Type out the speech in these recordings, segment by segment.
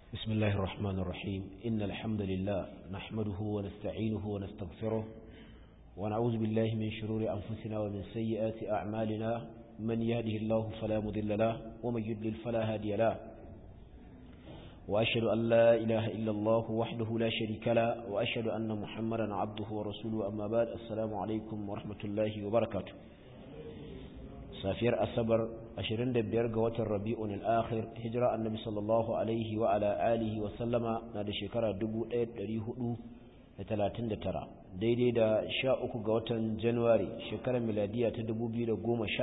بسم الله الرحمن الرحيم إن الحمد لله نحمده ونستعينه ونستغفره ونعوذ بالله من شرور أنفسنا ومن سيئات أعمالنا من يهده الله فلا مضل له ومن يضلل فلا هادي له وأشهد أن لا إله إلا الله وحده لا شريك له وأشهد أن محمدا عبده ورسوله أما بعد السلام عليكم ورحمة الله وبركاته safiyar asabar 25 ga watan rabi'un al-akhir hijira annabi sallallahu alaihi wa ala alihi wa sallama na da shekara 1439 daidai da 13 ga watan january shekarar miladiya ta 2018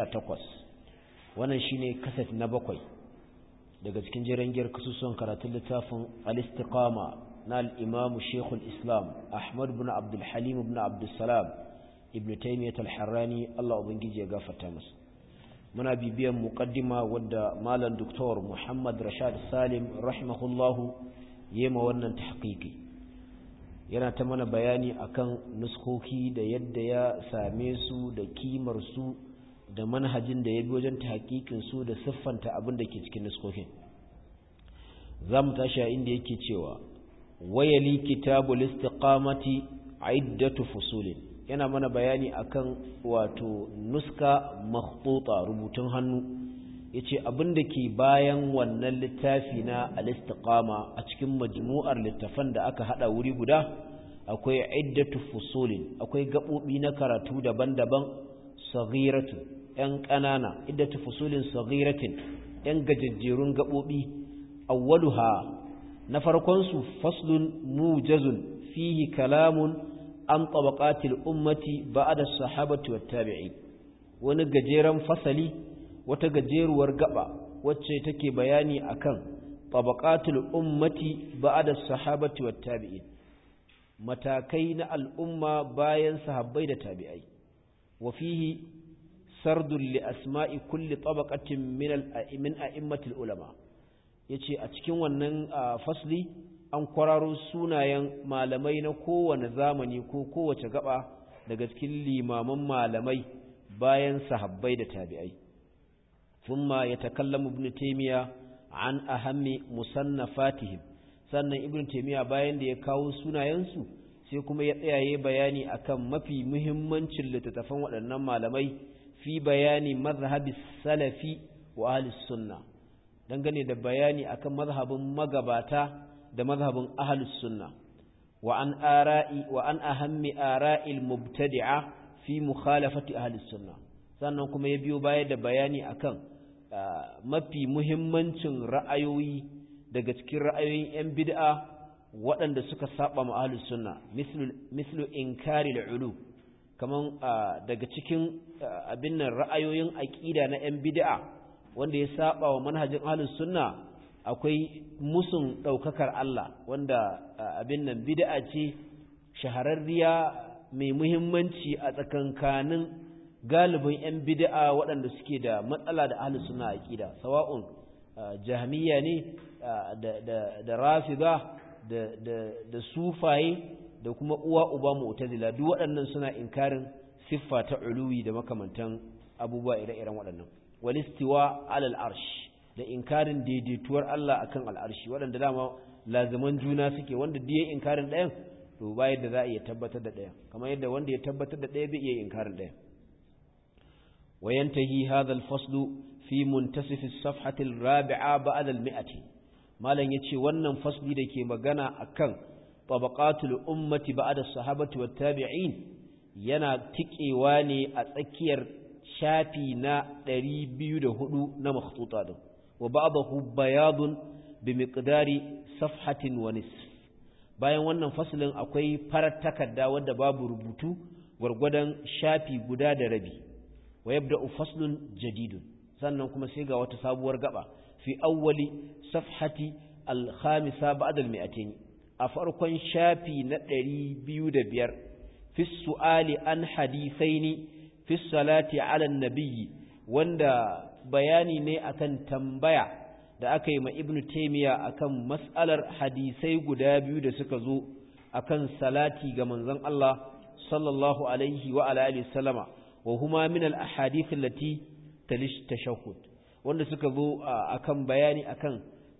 wannan shine kaset na bakwai daga cikin jirangiyar kasusuwan karatun littafin al-istiqama na al-imamu shekul islam ahmad ibn abdul halim ibn abdul salam ibn taymiyyah al-harrani Allah ubangiji ya gafarta masa muna bibiyan muqaddima wadda malam doktor Muhammad Rashad Salim rahimahullahu yema wannan tahqiqi yana ta mana bayani akan nuskoki da yadda ya same su da kimar su da manhajin da ya bi wajen tahqiqin su da siffanta abin da ke cikin nuskokin zamu tashi a inda yake cewa wayali kitabul istiqamati iddatu fusulin yana mana bayani akan wato nuska makhtuta rubutun hannu yace abin da ke bayan wannan littafi na al-istiqama a cikin majmu'ar littafan da aka hada wuri guda akwai iddatu fusulin akwai gabobi na karatu daban-daban saghiratu yan kanana iddatu fusulin saghiratin yan gajejjerun gabobi awwaluha na farkon su faslun mujazun fihi kalamun an tabaqatil ummati ba'da sahabati wat tabi'in wani gajeren fasali wata gajeruwar gaba wacce take bayani akan tabaqatul ummati ba'da sahabati wat tabi'in matakai na al'umma bayan sahabbai da tabi'ai wa fihi sardul li asma'i kulli tabaqatin min al-a'immin a'immatil ulama yace a cikin wannan fasli an kwararo sunayen malamai na kowane zamani ko kowace gaba daga cikin limaman malamai bayan sahabbai da tabi'ai thumma yatakallamu ibn taymiya an ahammi musannafatihim sannan ibn taymiya bayan da ya kawo sunayensu sai kuma ya tsayaye bayani akan mafi muhimmancin littattafan waɗannan malamai fi bayani mazhabi salafi wa ahli sunna dangane da bayani akan mazhabin magabata da mazhabin ahlus sunna wa an ara'i wa an ahammi ara'il mubtadi'a fi mukhalafati ahlus sunna sannan kuma ya biyo baya da bayani akan mafi muhimmancin ra'ayoyi daga cikin ra'ayoyin yan bid'a waɗanda suka saba ma ahlus sunna mislu mislu inkari al-ulu kaman daga cikin abin nan ra'ayoyin aqida na yan bid'a wanda ya saba wa manhajin ahlus sunna akwai musun ɗaukakar Allah wanda abin nan bid'a ce shahararriya mai muhimmanci a tsakankanin galibin 'yan bid'a waɗanda suke da matsala da ahlus sunna aqida sawa'un jahmiya ne da rafida da sufaye da kuma uwa uba mu'tazila duk waɗannan suna inkarin siffa ta uluwi da makamantan abubuwa ire-iren waɗannan walistiwa alal arsh da inkarin daidaituwar Allah akan al'arshi waɗanda dama lazaman juna suke wanda diye inkarin ɗayan to ba yadda za a iya tabbatar da ɗayan kamar yadda wanda ya tabbatar da ɗaya bai iya inkarin ɗayan wayantahi hadha al-faslu fi muntasif as-safhati al-rabi'a ba'da al-mi'ati malam yace wannan fasli da ke magana akan tabaqatul ummati ba'da as-sahabati wat-tabi'in yana tikewa ne a tsakiyar shafi na 204 na makhtuta din وبعضه بياض بمقدار صفحة ونصف bayan wannan fasalin akwai farar takarda wadda babu rubutu gwargwadon shafi guda da rabi wa yabda'u faslun jadidun sannan kuma sai ga wata sabuwar gaba fi awwali safhati al-khamisa ba'da al-mi'atayn a farkon shafi na 205 fi su'ali an hadithaini fi salati ala an-nabiyyi wanda bayani ne akan tambaya da aka yi ma ibnu taimiya akan mas'alar hadisai guda biyu da suka zo akan salati ga manzon Allah sallallahu alaihi wa ala alihi sallama wa huma min al ahadith allati talish tashahhud wanda suka zo akan bayani akan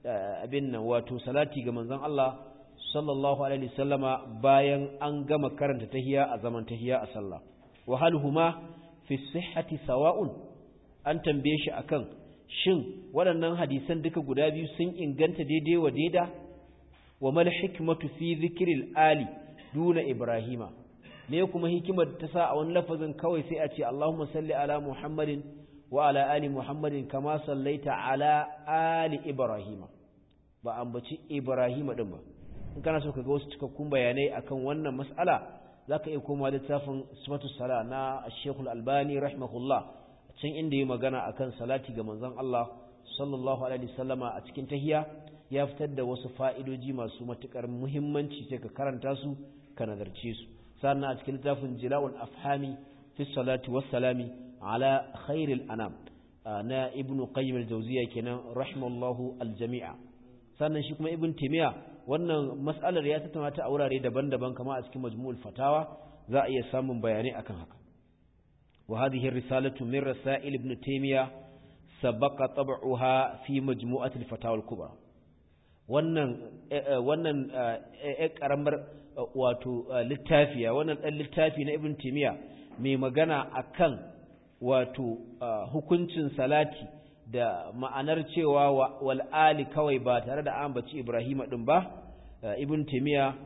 abin nan wato salati ga manzon Allah sallallahu alaihi wasallama bayan an gama karanta tahiyya a zaman tahiyya a sallah wa hal huma fi sihhati sawa'un an tambaye shi akan shin waɗannan hadisan duka guda biyu sun inganta daidai wa daida wa mal hikmatu fi dhikril ali duna ibrahima me kuma hikimar ta sa a wani lafazin kawai sai a ce Allahumma salli ala Muhammadin wa ala ali Muhammadin kama sallaita ala ali Ibrahima ba ambaci Ibrahima din ba in kana so ka ga wasu cikakkun bayanai akan wannan mas'ala zaka iya komawa littafin sifatu sala na Sheikh Al-Albani rahimahullah can inda yi magana akan salati ga manzon Allah sallallahu alaihi wasallama a cikin tahiyya ya fitar da wasu fa'idoji masu matukar muhimmanci sai ka karanta su ka nazarce su sannan a cikin littafin jila'ul afhami fi salati wassalami ala khairil anam na ibn qayyim al-jawziya kenan rahimallahu al-jami'a sannan shi kuma ibn timiya wannan mas'alar ya tattauna ta a wurare daban-daban kama a cikin majmu'ul fatawa za a iya samun bayanai akan haka wa hadhihi risalatu min rasail ibn timiya sabaqa tab'uha fi majmu'ati al-fatawa al-kubra wannan wannan karamar wato littafiya wannan ɗan littafi na ibn timiya mai magana akan wato hukuncin salati da ma'anar cewa wal ali kawai ba tare da ambaci ibrahima din ba ibn timiya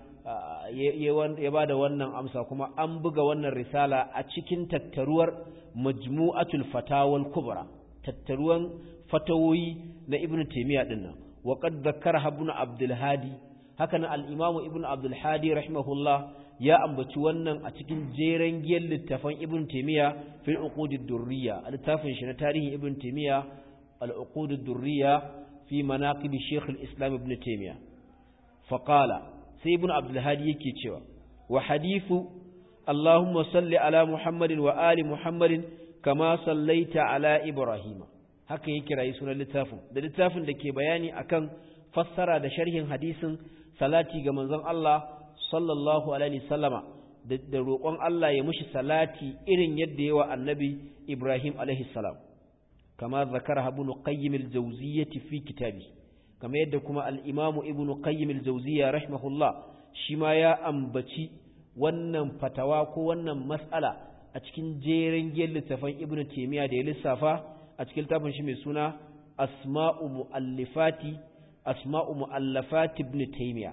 ya ba da wannan amsa kuma an buga wannan risala a cikin tattaruwar majmu'atul fatawal kubra tattaruwan fatawoyi na ibn timiya din nan wa qad dhakkara ibn abdul hadi hakan al-imam ibn abdul hadi rahimahullah ya ambaci wannan a cikin jeren giyar littafan ibn timiya fil uqud ad-durriya littafin shi na tarihin ibn timiya al-uqud ad-durriya fi manaqib shaykh al-islam ibn timiya fa qala sai ibn abdul hadi yake cewa wa hadithu allahumma salli ala muhammadin wa ali muhammadin kama sallaita ala ibrahima haka yake rayi sunan littafin da littafin da ke bayani akan fassara da sharhin hadisin salati ga manzon Allah sallallahu alaihi sallama da roƙon Allah ya mushi salati irin yadda yawa annabi Ibrahim alaihi salam kama zakara ibn qayyim al-jawziyyah fi kitabi kama yadda kuma al-imam ibn qayyim al-jawziyya rahimahullah shi ma ya ambaci wannan fatawa ko wannan mas'ala a cikin jerin giyar littafin ibn taymiya da ya lissafa a cikin littafin shi mai suna asma'u mu'allifati asma'u mu'allafati ibn taymiya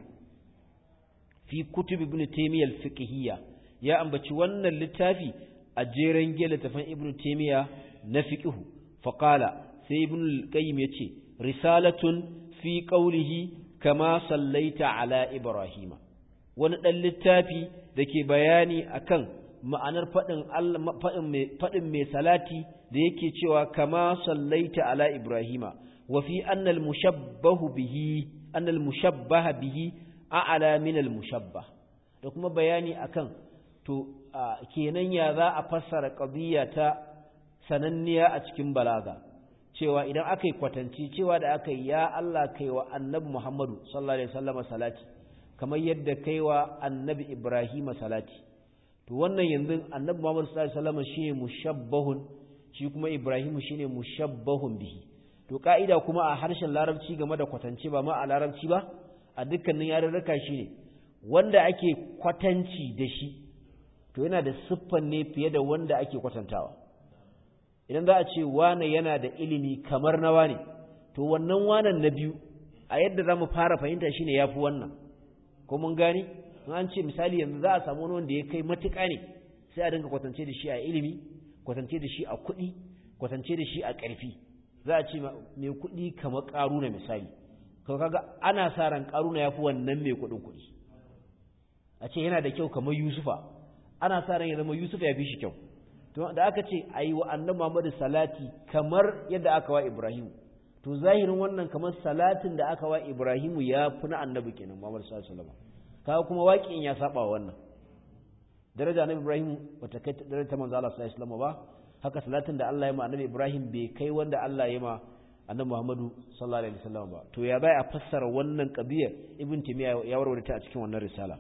fi kutub ibn taymiyyah al-fiqhiyya ya ambaci wannan littafi a jeren gele tafan ibn taymiyyah na fiqhu fa qala sai ibn al-qayyim yace risalatun fi qawlihi kama sallaita ala ibrahima wani dan littafi dake bayani akan ma'anar fadin Allah fadin mai fadin mai salati da yake cewa kama sallaita ala ibrahima wa fi anna al-mushabbahu bihi anna al-mushabbaha bihi a'ala min al-mushabbah da kuma bayani akan to kenan ya za a fassara qadiyya ta sananniya a cikin balaga cewa idan aka yi kwatanci cewa da aka yi ya Allah kai wa annabi Muhammadu sallallahu alaihi wasallam salati kamar yadda kai wa annabi Ibrahim salati to wannan yanzu annabi Muhammadu sallallahu alaihi wasallam shine mushabbahun shi kuma Ibrahim shine mushabbahun bihi to ka'ida kuma a harshen larabci game da kwatance ba ma a larabci ba a dukkanin yarurruka shi ne wanda ake kwatanci da shi to yana da siffan ne fiye da wanda ake kwatantawa idan za a ce wane yana da ilimi kamar na wane to wannan wanan na biyu a yadda za mu fara fahimta shi ne ya fi wannan ko mun gani an ce misali yanzu za a samu wani wanda ya kai matuƙa ne sai a dinga kwatance da shi a ilimi kwatance da shi a kuɗi kwatance da shi a ƙarfi za a ce mai kuɗi kamar ƙaru na misali to kaga ana sa ran karuna yafi wannan mai kudin kudi a ce yana da kyau kamar yusufa ana sa ran ya zama yusufa ya fi shi kyau to da aka ce ayi wa annabi Muhammad salati kamar yadda aka wa Ibrahim to zahirin wannan kamar salatin da aka wa Ibrahim ya fi na annabi kenan Muhammad sallallahu alaihi wasallam kaga kuma waƙin ya saba wa wannan daraja na Ibrahim bata kai daraja ta manzo Allah sallallahu alaihi wasallam ba haka salatin da Allah ya ma annabi Ibrahim bai kai wanda Allah ya ma annabi Muhammadu sallallahu alaihi wasallam ba to ya bai a fassara wannan kabiyar ibn timiya ya warware ta a cikin wannan risala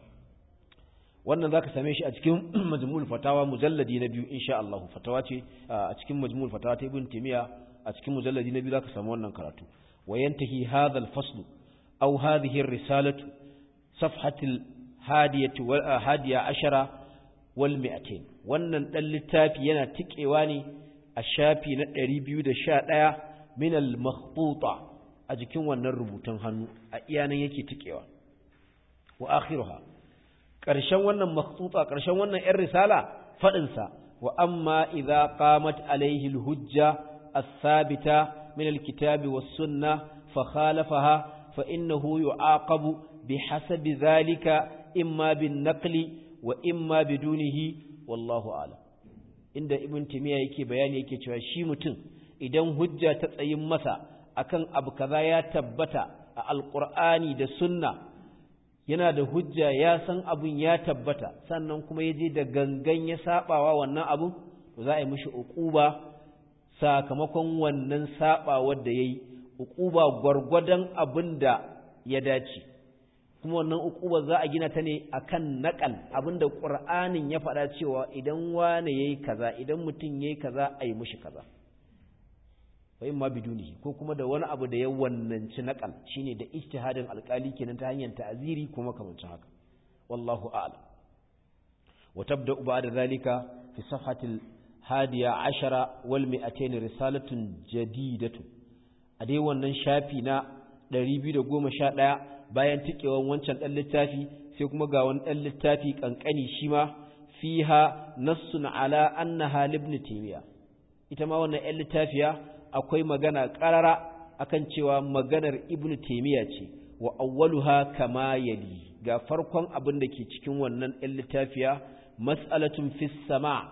wannan zaka same shi a cikin majmu'ul fatawa mujalladi na biyu insha Allah fatawa ce a cikin majmu'ul fatawa ta ibn timiya a cikin mujalladi na biyu zaka samu wannan karatu wa yantahi hadha al-fasl aw hadhihi ar-risalatu safhatil hadiyatu wal hadiya ashara wal mi'atain wannan dan littafi yana tikewa ne a shafi na 211 min al-makhtuta a jikin wannan rubutun hannu a iyanan yake tikewa wa akhiruha ƙarshen wannan makhtuta ƙarshen wannan ‘yan risala faɗinsa wa amma idza qamat alaihi alhujja as-sabita min alkitabi was-sunna fa khalafaha fa innahu yu'aqabu bihasabi dhalika imma bin naqli wa imma bidunihi wallahu a'lam inda ibn timiya yake bayani yake cewa shi mutum idan hujja ta tsayin masa akan abu kaza ya tabbata a alqur'ani da sunna yana da hujja ya san abun ya tabbata sannan kuma ya je da gangan ya sabawa wannan abun to za a yi mishi uquba sakamakon wannan sabawar da yayi uquba gwargwadon abin da ya dace kuma wannan uquba za a gina ta ne akan naqal abinda qur'anin ya faɗa cewa idan wane yayi kaza idan mutum yayi kaza a yi mishi kaza fa ma bidunihi ko kuma da wani abu da ya wannanci naqal shine da ijtihadin alkali kenan ta hanyar ta'ziri kuma kamar haka wallahu a'lam wa tabda ba'da zalika fi safhati hadiya ashara wal mi'atayn risalatun jadidatun a dai wannan shafi na 211 bayan tikewan wancan dan littafi sai kuma ga wani dan littafi kankani shi ma fiha nassun ala annaha ibn taymiya ita ma wannan ɗan littafiya akwai magana ƙarara akan cewa maganar ibnu taimiyya ce wa awwaluha kama yali ga farkon abin da ke cikin wannan ɗan littafiya mas'alatun fis sama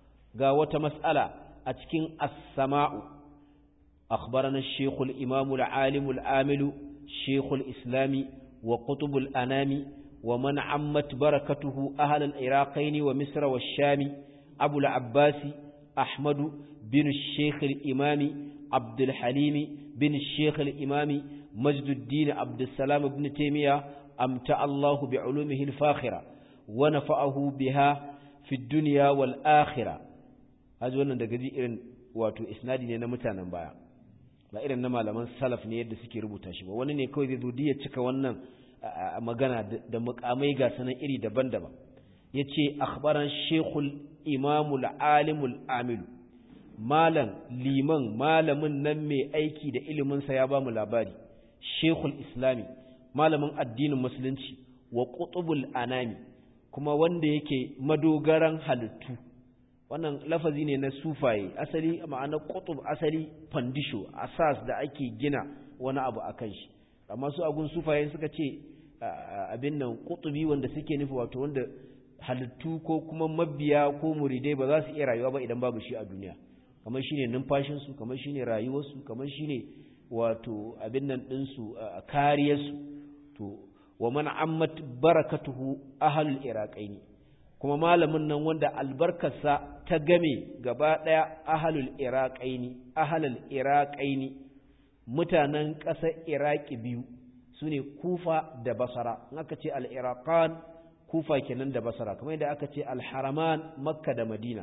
ga wata mas'ala a cikin as-sama'u akhbarana ash-shaykh al-imam al-alim al-amil shaykh al-islami wa qutub al-anami wa man ammat barakatuhu ahl al-iraqayn wa misra wash-shami abu al-abbasi ahmadu bin ash-shaykh al-imami عبد الحليم بن الشيخ الإمام مجد الدين عبد السلام بن تيمية أمتع الله بعلومه الفاخرة ونفعه بها في الدنيا والآخرة هذا وانا دا قدي إرن واتو إسنادي نينا متانا بايا ba irin na malaman salaf ne yadda suke rubuta shi ba wani ne kawai zai zo ya cika wannan magana da mukamai ga sanan iri daban-daban yace akhbaran shekul imamul alimul amilu malam liman malamin nan mai aiki da iliminsa ya ba mu labari shekul islami malamin addinin musulunci wa qutubul anami kuma wanda yake madogaran halittu wannan lafazi ne na sufaye asali ma'ana qutub asali fandisho asas da ake gina wani abu akan shi amma su agun sufaye suka ce abin nan qutubi wanda suke nufi wato wanda halittu ko kuma mabiya ko muridai ba za su iya rayuwa ba idan babu shi a duniya kamar shine numfashinsu kamar shine rayuwarsu kamar shine wato abin nan ɗinsu a kariyarsu to wa man ammat barakatuhu ahlul iraqaini kuma malamin nan wanda albarkarsa ta game gaba ɗaya ahlul iraqaini ahlul iraqaini mutanen ƙasar iraki biyu sune kufa da basara in aka ce al-iraqan kufa kenan da basara kamar yadda aka ce al-haraman makka da madina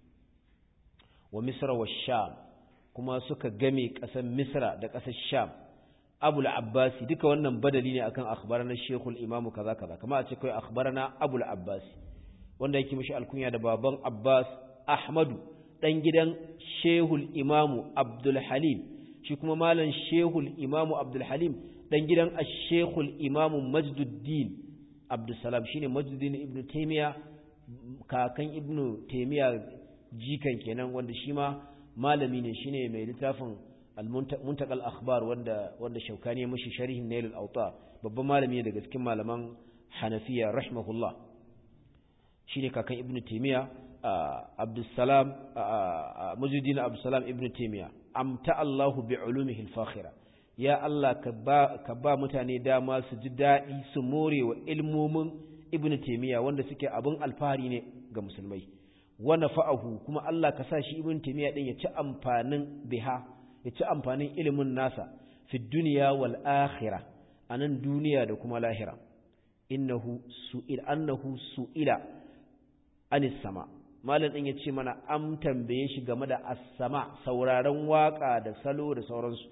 wa misra wa sham kuma suka game ƙasar misra da ƙasar sham abul abbasi duka wannan badali ne akan akhbarana shekul imamu kaza kaza kama a ce kai akhbarana abul abbasi wanda yake mishi alkunya da baban abbas ahmadu dan gidan shehul imamu abdul halim shi kuma malam shehul imamu abdul halim dan gidan ash-shehul imamu majduddin abdul salam shine majduddin ibnu taymiya kakan ibnu taymiya jikan kenan wanda shi ma malami ne shine mai littafin al-muntaqal akhbar wanda wanda shaukani ya mishi sharhin nail al-awtar babban malami ne daga cikin malaman hanafiya rahimahullah shine kakan ibnu taymiya abdussalam mujuddin abdussalam ibnu taymiya amta Allahu bi ulumihi al-fakhira ya Allah ka ba ka ba mutane dama su ji dadi su more wa ilmomin ibnu taymiya wanda suke abin alfahari ne ga musulmai wa nafa'ahu kuma Allah ka sa shi ibn taymiya din ya ci amfanin biha ya ci amfanin ilimin nasa fi dunya wal akhirah anan duniya da kuma lahira innahu su'il annahu su'ila anis sama malam din yace mana am tambaye shi game da as-sama sauraron waka da salo da sauransu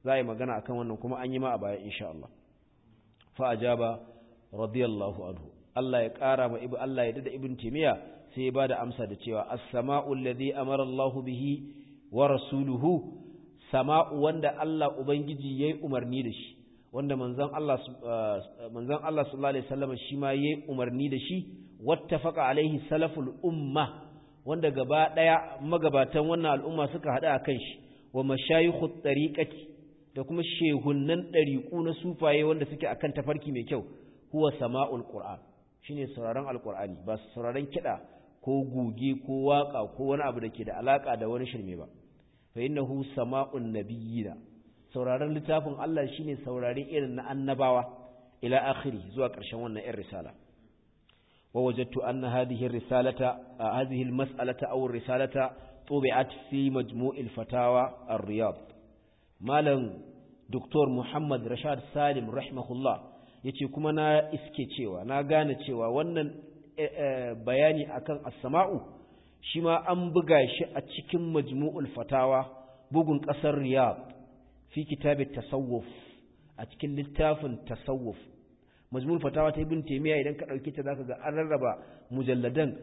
za a yi magana akan wannan kuma an yi ma a baya insha Allah fa ajaba radiyallahu anhu Allah ya ƙara ma ibu Allah ya dada ibn Taymiya sai ya bada amsa da cewa as-sama'u alladhi amara Allahu bihi wa rasuluhu sama'u wanda Allah ubangiji yayi umarni da shi wanda manzon Allah manzon Allah sallallahu alaihi wasallam shi ma yayi umarni da shi wattafaqa alaihi salaful umma wanda gaba daya magabatan wannan al'umma suka hada akan shi wa mashayikhut tariqati da kuma shehunnan dariqu na sufaye wanda suke akan tafarki mai kyau huwa sama'ul qur'an shine sauraron alqur'ani ba sauraron kida ko guge ko waka ko wani abu da ke da alaka da wani shirme ba fa innahu sama'un nabiyina sauraron littafin Allah shine saurare irin na annabawa ila akhiri zuwa ƙarshen wannan irin risala wa wajadtu anna hadhihi risalata hadhihi almas'alata aw risalata tubi'at fi majmu'il fatawa ar-riyad malam doktor Muhammad Rashad Salim rahimahullah yace kuma na iske cewa na gane cewa wannan bayani akan as-sama'u shi ma an buga shi a cikin majmu'ul fatawa bugun ƙasar riyad fi kitabit tasawuf a cikin littafin tasawuf majmu'ul fatawa ta ibn taymiya idan ka dauke ta zaka ga an rarraba mujalladan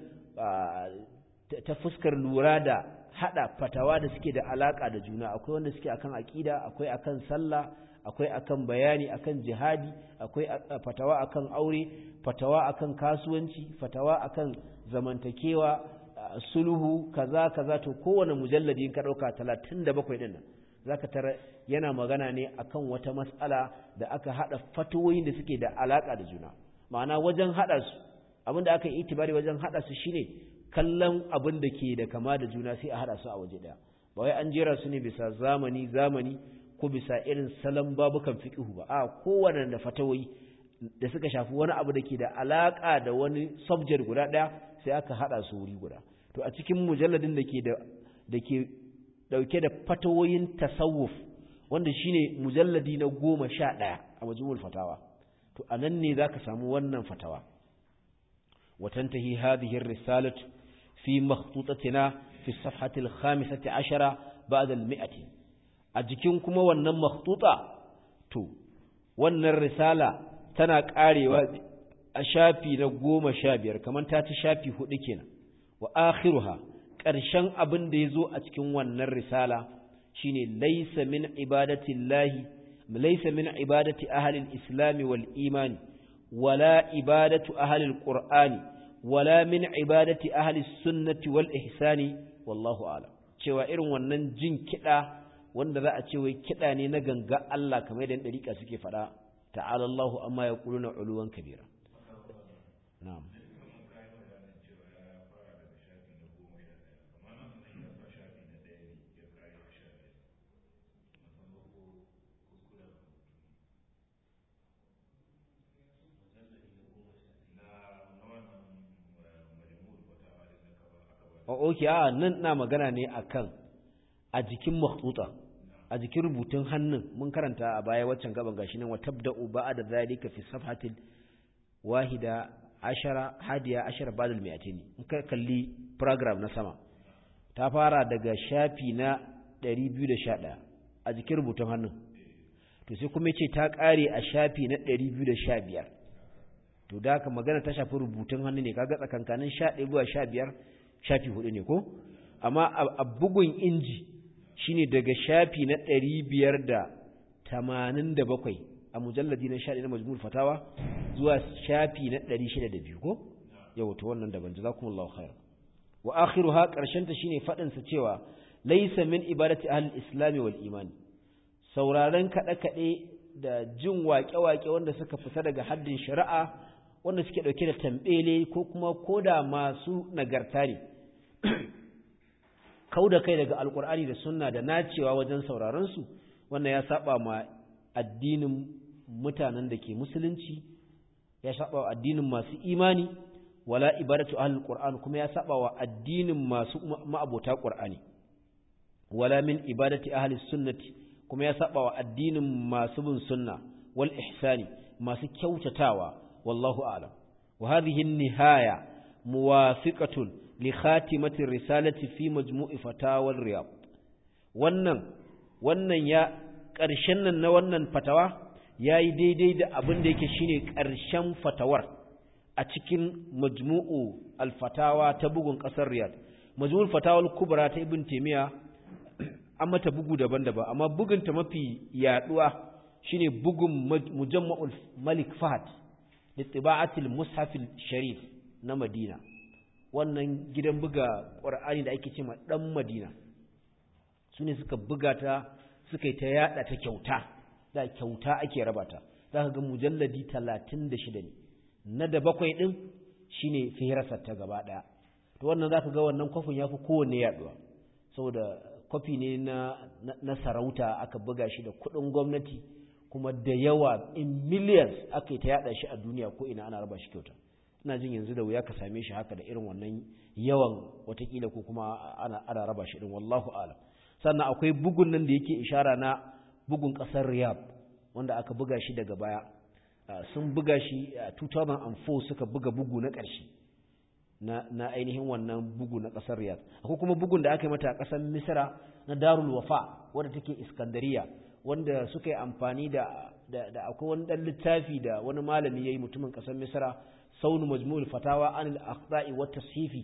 ta fuskar lura da hada fatawa da suke da alaka da juna akwai wanda suke akan aqida akwai akan sallah akwai akan bayani akan jihadi akwai fatawa akan aure fatawa akan kasuwanci fatawa akan zamantakewa sulhu kaza kaza to kowane mujalladi in ka dauka 37 din nan zaka tara yana magana ne akan wata mas'ala da aka hada fatoyin da suke da alaka da juna ma'ana wajen hada su abinda aka yi itibari wajen hada su shine kallon abin da ke da kama da juna sai a hada su a waje daya ba wai an jera su ne bisa zamani zamani ko bisa irin salon babukan fiqhu ba a kowanne da fatawoyi da suka shafi wani abu da ke da alaka da wani subject guda daya sai aka hada su wuri guda to a cikin mujalladin da ke da da ke dauke da fatawoyin tasawuf wanda shine mujalladi na goma sha ɗaya a majmu'ul fatawa to anan ne zaka samu wannan fatawa watantahi hadhihi ar-risalatu fi makhtutatina fi as-safhati al-khamisati ashara ba'da al-mi'ati a jikin kuma wannan makhtuta to wannan risala tana karewa a shafi na goma sha biyar kamar ta ci shafi hudu kenan wa akhiruha ƙarshen abin da ya zo a cikin wannan risala shine laisa min ibadatillahi laisa min ibadati ahli al-islam wal iman wala ibadatu ahli al-qur'ani wala min ibadati ahli sunnati wal ihsani wallahu a'lam cewa irin wannan jin kida wanda za a ce wai kida ne na ganga Allah kamar yadda dariƙa suke faɗa ta'ala Allahu amma yaquluna uluwan kabira na'am oke a nan na magana ne akan a jikin makhtuta a jikin rubutun hannun mun karanta a baya waccan gaban gashi nan wa tabda'u ba'da zalika fi safhatil wahida ashara hadiya ashara ba'dal mi'atini in ka kalli program na sama ta fara daga shafi na 211 a jikin rubutun hannun to sai kuma yace ta kare a shafi na 215 to da haka magana ta shafi rubutun hannu ne kaga tsakankanin 11 zuwa 15 shafi hudu ne ko amma a bugun inji shine daga shafi na ɗari biyar da tamanin da bakwai a mujalladi na shaɗi na majmul fatawa zuwa shafi na ɗari shida da biyu ko yau ta wannan daban jazakumullahu khair wa akhiruha ƙarshen ta shine faɗin sa cewa laysa min ibadati ahli islam wal imani sauraron kaɗe kaɗe da jin waƙe-waƙe wanda suka fita daga haddin shari'a wanda suke ɗauke da tambele ko kuma koda masu nagarta ne kau da kai daga alkur'ani da sunna da nacewa wajen sauraronsu wannan ya saba ma addinin mutanen da ke musulunci ya saba wa addinin masu imani wala ibadatu ahlul qur'an kuma ya saba wa addinin masu ma'abota qur'ani wala min ibadati ahli sunnati kuma ya saba wa addinin masu bin sunna wal ihsani masu kyautatawa wallahu a'lam wa hadhihi an-nihaya muwafiqatun li khatimati risalati fi majmu'i fatawa riyad wannan wannan ya ƙarshen nan na wannan fatawa ya yi daidai da abin da yake shine ƙarshen fatawar a cikin majmu'u alfatawa ta bugun ƙasar riyad majmu'ul fatawar kubra ta ibn taimiyya an mata bugu daban-daban amma bugunta mafi yaduwa shine bugun mujamma'ul malik fahad da tiba'atul mushafil sharif na madina wannan gidan buga ƙwar'ani da ake cewa ɗan madina su ne suka buga ta suka yi ta yada ta kyauta da kyauta ake raba ta za ka ga mujalladi talatin da shida ne na da bakwai ɗin shine fihirasar ta gaba ɗaya to wannan za ka ga wannan kwafin ya fi kowanne yaduwa saboda kwafi ne na, na, sarauta aka buga shi da kuɗin gwamnati kuma da yawa in millions aka yi ta yada shi a duniya ko ina ana raba shi kyauta ina jin yanzu da wuya ka same shi haka da irin wannan yawan watakila ko kuma ana, ana raba shi din wallahu alam sannan akwai bugun nan da yake ishara na bugun ƙasar riyadh wanda aka buga shi daga baya sun buga shi a 2004 suka buga bugu na ƙarshe na, na ainihin wannan bugu na ƙasar riyadh akwai kuma bugun da aka yi mata a ƙasar misra na darul wafa wadda take iskandariya wanda suka yi amfani da da akwai wani ɗan littafi da wani malami ya yi mutumin ƙasar misra saunu majmu'ul fatawa anil akhta'i wa tashifi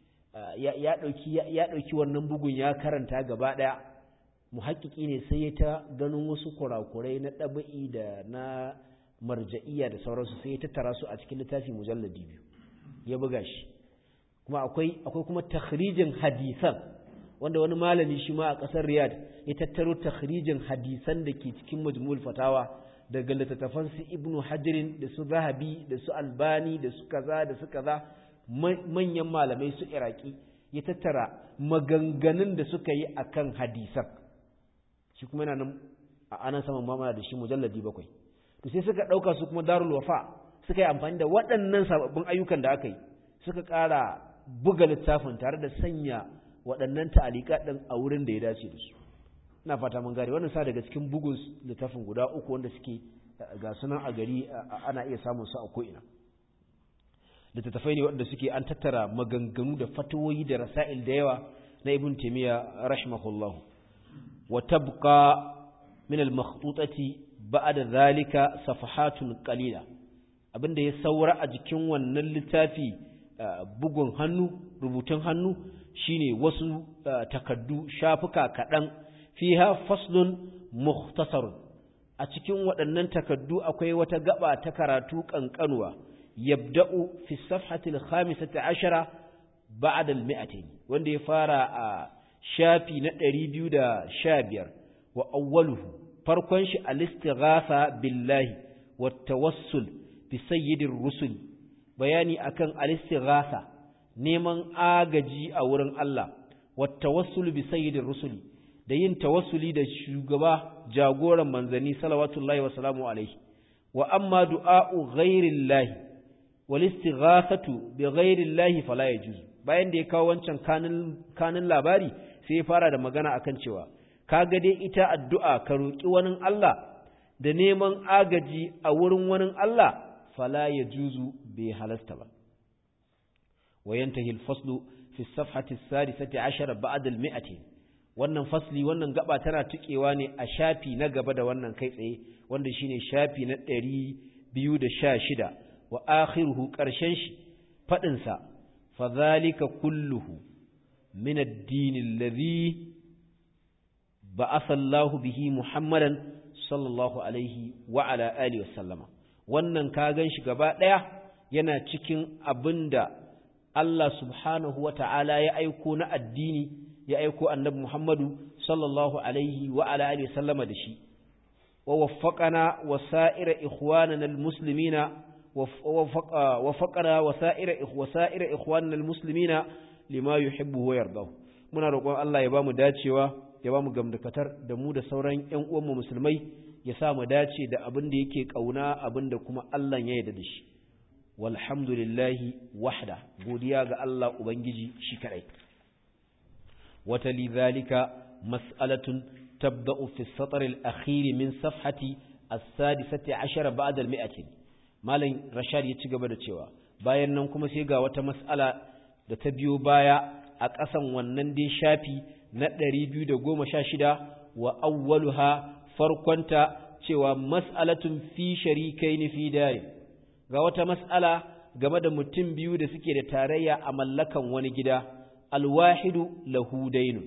ya dauki ya dauki wannan bugun ya karanta gaba daya muhakkiki ne sai ya ta ganin wasu kurakurai na dabi'i da na marja'iyya da sauransu sai ya tattara su a cikin littafi mujalladi biyu ya buga shi kuma akwai akwai kuma takhrijin hadisan wanda wani malami shi ma a kasar Riyadh ya tattaro takhrijin hadisan da ke cikin majmu'ul fatawa daga littattafan su ibnu hajirin da su zahabi da su albani da su kaza da su kaza manyan malamai su iraki ya tattara maganganun da suka yi akan hadisan shi kuma yana nan a anan saman mamana da shi mujalladi bakwai to sai suka ɗauka su kuma darul wafa suka yi amfani da waɗannan sababbin ayyukan da aka yi suka ƙara buga littafin tare da sanya waɗannan ta'alika ɗin a wurin da ya dace da su ina fata mun gane wannan sa daga cikin bugun littafin guda uku wanda suke ga sunan a gari ana iya samun su a ko'ina littattafai ne waɗanda suke an tattara maganganu da fatawoyi da rasa'il da yawa na ibn taymiya rahimahullah wa tabqa min al-makhtutati ba'da zalika safahatun qalila abinda ya saura a jikin wannan littafi bugun hannu rubutun hannu shine wasu takaddu shafuka kaɗan fiha faslun mukhtasar a cikin waɗannan takaddu akwai wata gaba ta karatu ƙanƙanuwa yabda'u fi safhati al-khamisati ashara ba'da al-mi'atayn wanda ya fara a shafi na 215 wa awwaluhu farkon shi al-istighatha billahi wa tawassul bi sayyidir rusul bayani akan al-istighatha neman agaji a wurin Allah wa tawassul bi sayyidir rusuli da yin tawassuli da shugaba jagoran manzanni salawatullahi wa salamu alaihi wa amma du'a'u ghairillahi wal istighathatu bi ghairillahi fala yajuz bayan da ya kawo wancan kanin kanin labari sai ya fara da magana akan cewa kaga dai ita addu'a ka roki wani Allah da neman agaji a wurin wani Allah fala yajuzu bai halasta ba wa yantahi al-faslu fi as-safhati as-sadisati 'ashara ba'da al-mi'ati wannan fasli wannan gaba tana tukewa ne a shafi na gaba da wannan kai tsaye wanda shine shafi na 216 wa akhiruhu karshen shi fadin sa fa zalika kulluhu min ad-din alladhi ba'atha Allahu bihi Muhammadan sallallahu alaihi wa ala alihi wasallama wannan ka gan shi gaba daya yana cikin abinda Allah subhanahu wa ta'ala ya aiko na addini ya aiko annabi Muhammadu sallallahu alaihi wa ala alihi sallama da shi wa waffaqana wa sa'ira ikhwanana almuslimina wa waffaqana wa sa'ira wa sa'ira ikhwanana almuslimina lima yuhibbu wa yardahu muna roƙon Allah ya bamu dacewa ya bamu gamdakatar da mu da sauran ƴan uwanmu musulmai ya sa mu dace da abin da yake kauna abin da kuma Allah ya yarda da shi walhamdulillahi wahda godiya ga Allah ubangiji shi kadai وتلي ذلك مسألة تبدأ في السطر الأخير من صفحة السادسة عشر بعد المئة مالين رشاد يتشغب دتشوا bayan nan kuma sai ga wata mas'ala da ta biyo baya a ƙasan wannan dai shafi na 216 wa awwaluha farkonta cewa mas'alatun fi sharikaini fi dari ga wata mas'ala game da mutum biyu da suke da tarayya a mallakan wani gida alwahidu lahu dainun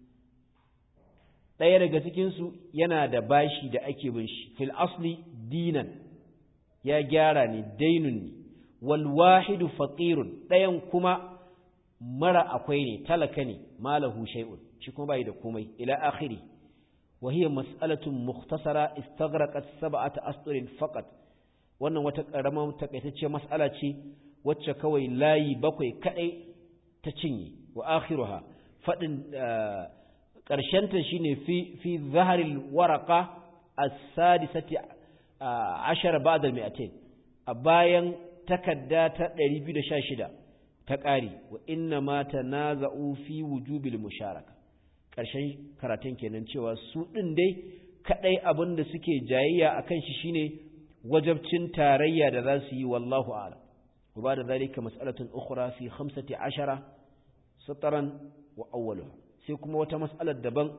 ɗaya daga cikinsu yana da bashi da ake bin shi fil asli dinan ya gyara ne dainun ne walwahidu faqirun ɗayan kuma mara akwai ne talaka ne malahu shay'un shi kuma bai da komai ila akhiri wa hiya mas'alatun mukhtasara istaghraqat sab'ata asṭurin faqat wannan wata karamar takaitacciyar mas'ala ce wacce kawai layi bakwai kadai ta cinye wa akhiruha fadin ƙarshenta shine fi fi zaharil waraka as-sadisati ashara ba'da al-mi'atain a bayan takadda ta 216 ta ƙari wa inna ma tanaza'u fi wujubil musharaka ƙarshen karatun kenan cewa su ɗin dai kaɗai abin da suke jayayya akan shi shine wajabcin tarayya da za su yi wallahu a'lam wa ba da zalika mas'alatun ukhra fi 15 sataran wa awwaluha sai kuma wata mas'alar daban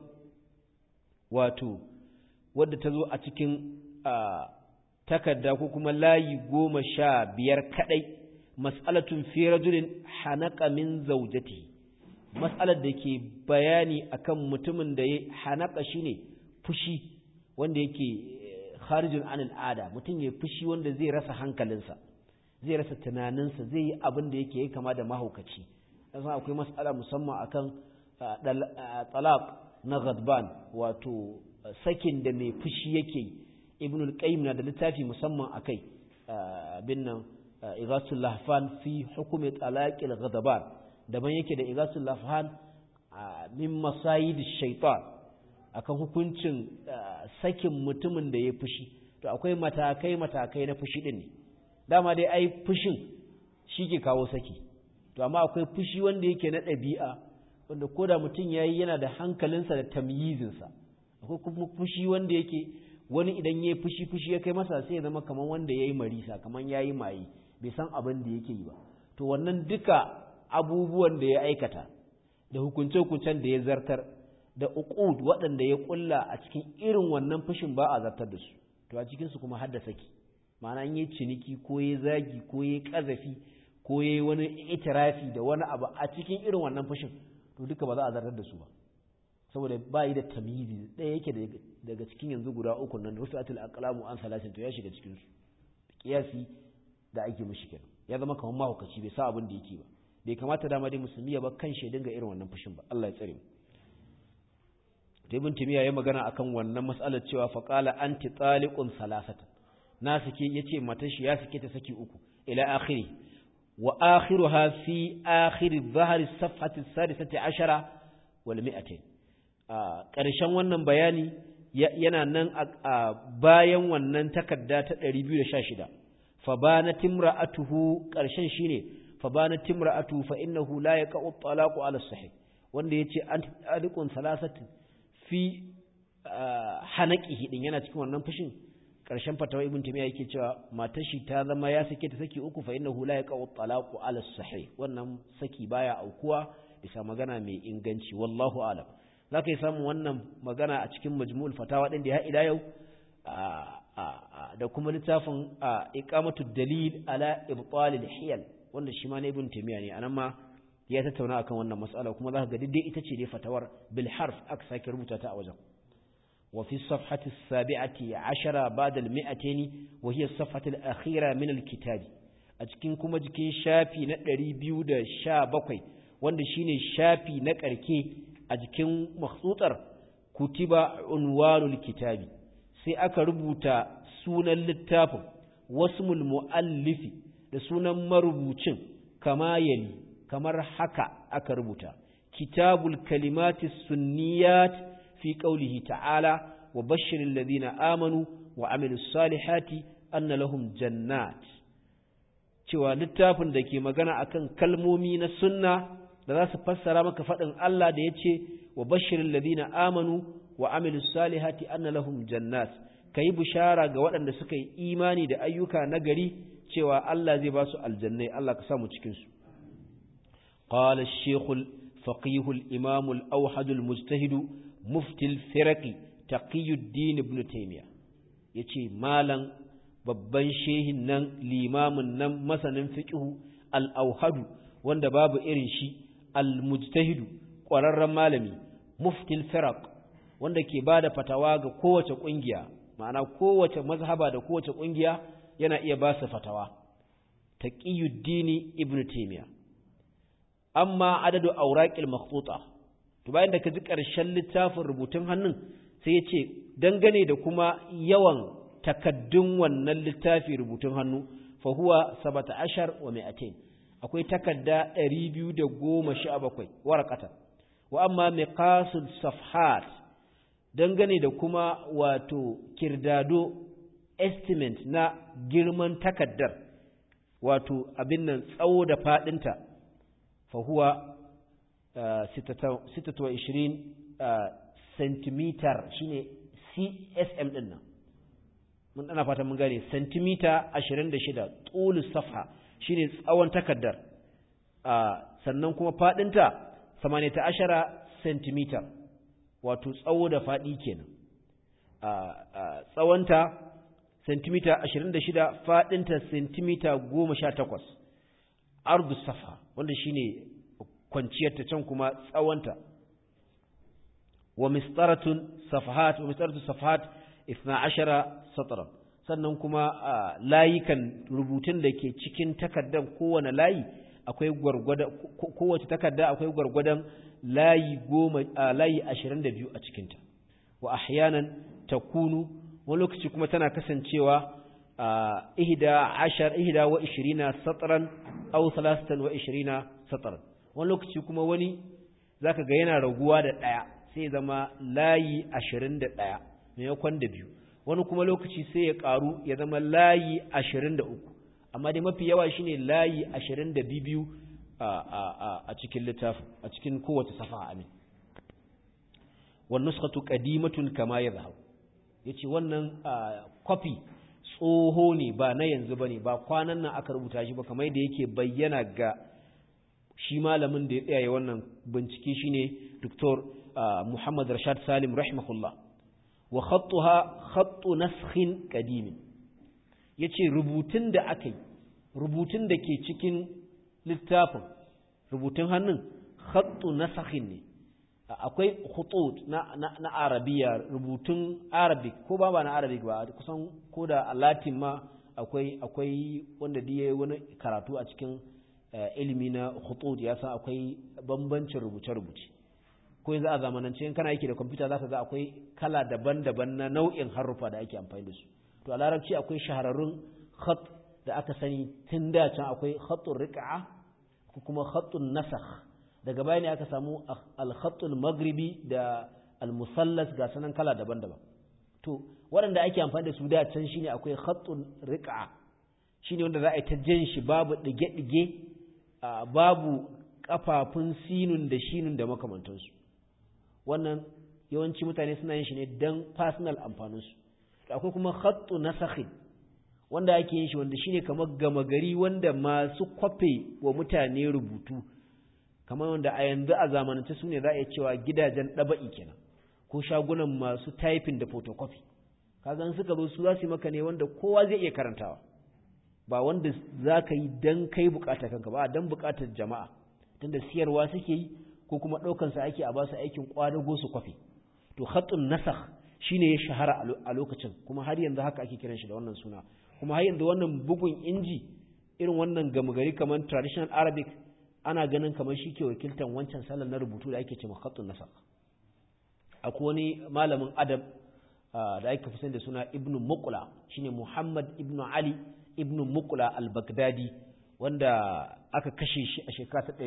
wato wadda ta zo a cikin takarda ko kuma layi goma sha biyar kaɗai mas'alatun fi rajulin hanaka min zaujati mas'alar da ke bayani akan mutumin da ya hanaka shine fushi wanda yake kharijun an al'ada mutum ya fushi wanda zai rasa hankalinsa zai rasa tunaninsa zai yi abin da yake yi kama da mahaukaci san akwai mas'ala musamman akan talaq na ghadban wato sakin da mai fushi yake yi ibn al-qayyim na da littafi musamman akai bin nan igasul lahfan fi hukumi talaqil ghadaban daban yake da igasul lahfan min masayid shaitan akan hukuncin sakin mutumin da ya fushi to akwai matakai matakai na fushi din ne dama dai ai fushin shi ke kawo saki to amma akwai fushi wanda yake na ɗabi'a wanda ko da mutum ya yi yana da hankalinsa da tamyizinsa akwai kuma fushi wanda yake wani idan ya yi fushi fushi ya kai masa sai ya zama kamar wanda ya yi marisa kamar ya yi maye bai san abin da yake yi ba to wannan duka abubuwan da ya aikata da hukunce-hukuncen da ya zartar da uqud waɗanda ya ƙulla a cikin irin wannan fushin ba a zartar da su to a cikinsu kuma har da saki ma'ana in yi ciniki ko ya zagi ko ya ƙazafi ko ya yi wani itirafi da wani abu a cikin irin wannan fushin to duka ba za a zartar da su ba saboda ba yi da tamyizi ɗaya yake daga cikin yanzu guda uku nan rufi'atul aqlamu an salasin to ya shiga cikin su kiyasi da ake mishi kenan ya zama kamar mahaukaci bai sa abin da yake ba bai kamata dama dai musulmi ya ba kan shi dinga irin wannan fushin ba Allah ya tsare mu to ibn timiya ya magana akan wannan mas'alar cewa fa qala anti taliqun salasata na sake yace mata shi ya sake ta saki uku ila akhiri wa akhiruha fi akhir adh-dhahr as-safhati as-sadisati ashara wal mi'atain ƙarshen wannan bayani yana nan a bayan wannan takarda ta 216 fa bana timra'atuhu ƙarshen shine fa bana timra'atuhu fa innahu la yaqa'u at-talaqu 'ala as-sahih wanda yace an taliqun salasati fi hanaqihi din yana cikin wannan fushin ƙarshen fatawa ibn tamiya yake cewa matar shi ta zama ya sake ta saki uku fa innahu la yaqa'u at-talaqu 'ala as-sahih wannan saki baya aukuwa bisa magana mai inganci wallahu a'lam za ka yi samun wannan magana a cikin majmu'ul fatawa ɗin da ya ila yau da kuma littafin iqamatu dalil ala ibtalil hiyal wanda shi ma na ibn taymiya ne anan ma ya tattauna akan wannan mas'ala kuma za ka ga dai ita ce dai fatawar bil harf aka sake rubuta ta a wajen wa fi safhati as-sabi'ati 'ashara ba'da al-mi'atayn wa hiya as-safhatu al-akhira min al-kitab a cikin kuma jikin shafi na 217 wanda shine shafi na karke a jikin makhsutar kutiba unwanul kitabi sai aka rubuta sunan littafin wasmul muallifi da sunan marubucin kama yali kamar haka aka rubuta kitabul kalimati sunniyat fi qawlihi ta'ala wa bashshiril ladina amanu wa amilus salihati anna lahum jannat cewa littafin da ke magana akan kalmomi na sunna da za su fassara maka faɗin Allah da ya ce wa bashirin ladina amanu wa amilu salihati anna lahum jannat ka yi bishara ga waɗanda suka yi imani da ayyuka na gari cewa Allah zai ba su aljannai Allah ka samu cikinsu قال الشيخ الفقيه الإمام الأوحد المجتهد مفتي الفرق taqiyuddin ibn taymiya yace malam babban shehin nan limamin nan masanin fiqhu al-auhadu wanda babu irin shi al-mujtahidu ƙwararren malami muftil firaq wanda ke bada fatawa ga kowace ƙungiya ma'ana kowace mazhaba da kowace ƙungiya yana iya ba su fatawa taqiyuddin ibn taymiya amma adadu awraqil makhtuta to bayan da ka ji ƙarshen littafin rubutun hannun sai ya ce dangane da kuma yawan takaddun wannan littafi rubutun hannu fa huwa sabata ashar wa mi'atain akwai takadda 217 warqata wa amma miqasul safhat dangane da kuma wato kirdado estimate na girman takaddar wato abin nan tsawo da fadinta fa huwa 26 centimeter shine CSM din nan mun ana fata mun gane centimeter 26 tulu safha shine tsawon takaddar sannan kuma fadinta 18 centimeter wato tsawo da fadi kenan tsawonta centimeter 26 fadinta centimeter 18 ardu safha wanda shine kwanciyarta can kuma tsawonta wa mistaratun safahat wa mistaratu safahat 12 satran sannan kuma layukan rubutun da ke cikin takardar kowane layi akwai gwargwada kowace takarda akwai gwargwadon layi goma layi 22 a cikinta wa ahyanan takunu wani lokaci kuma tana kasancewa ihda ashar ihda wa 20 satran aw 23 satran wani lokaci kuma wani zaka ga yana raguwa da ɗaya sai zama layi ashirin da ɗaya maimakon da biyu wani kuma lokaci sai ya ƙaru ya zama layi ashirin da uku amma dai mafi yawa shine layi ashirin da biyu a cikin littafin a cikin kowace safa amin wannan nuskatu qadimatun kama ya zahau ya ce wannan kwafi tsoho ne ba na yanzu ba ne ba kwanan nan aka rubuta shi ba kamar yadda yake bayyana ga shi malamin da ya tsaye wannan bincike shine Dr. Muhammad Rashad Salim rahimahullah wa khattuha khattu naskhin qadim yace rubutun da aka yi rubutun da ke cikin littafin rubutun hannun khattu naskhin ne akwai khutut na, na, na arabiya rubutun arabic ko ba ba na arabic ba kusan ko da latin ma akwai akwai wanda da wani karatu a cikin ilimi na khutut ya san akwai bambancin rubuce-rubuce ko yanzu a zamanance in kana yake da kwamfuta zaka ga akwai kala daban-daban na nau'in haruffa da ake amfani da su to a larabci akwai shahararrun khat da aka sani tun da can akwai khatun riq'a ko kuma khatun nasakh daga baya ne aka samu al-khatul maghribi da al-musallas ga sanan kala daban-daban to waɗanda ake amfani da su da can shine akwai khatun riq'a shine wanda za a yi ta jan shi babu dige-dige babu kafafun sinun da shinun da makamantansu wannan yawanci mutane suna yin shi ne don personal amfaninsu akwai kuma khattu nasakhin wanda ake yin shi wanda shine kamar gama gari wanda masu kwafe wa mutane rubutu kamar wanda a yanzu a zamanance su ne za a iya cewa gidajen ɗaba'i kenan ko shagunan masu typing da photocopy kaga suka zo su za su yi maka ne wanda kowa zai iya karantawa ba wanda za ka yi don kai bukatar kanka ba don bukatar jama'a tunda siyarwa suke yi ko kuma ɗaukansa ake a basu aikin ƙwadago su kwafi to khatun nasakh shine ya shahara a lokacin kuma har yanzu haka ake kiran shi da wannan suna kuma har yanzu wannan bugun inji irin wannan gama gari kamar traditional arabic ana ganin kamar shi ke wakiltan wancan salon na rubutu da ake cewa khatun nasakh akwai wani malamin adab da ake fi da suna ibnu muqla shine muhammad ibnu ali ibnu muqla al-baghdadi wanda aka kashe shi a shekara ta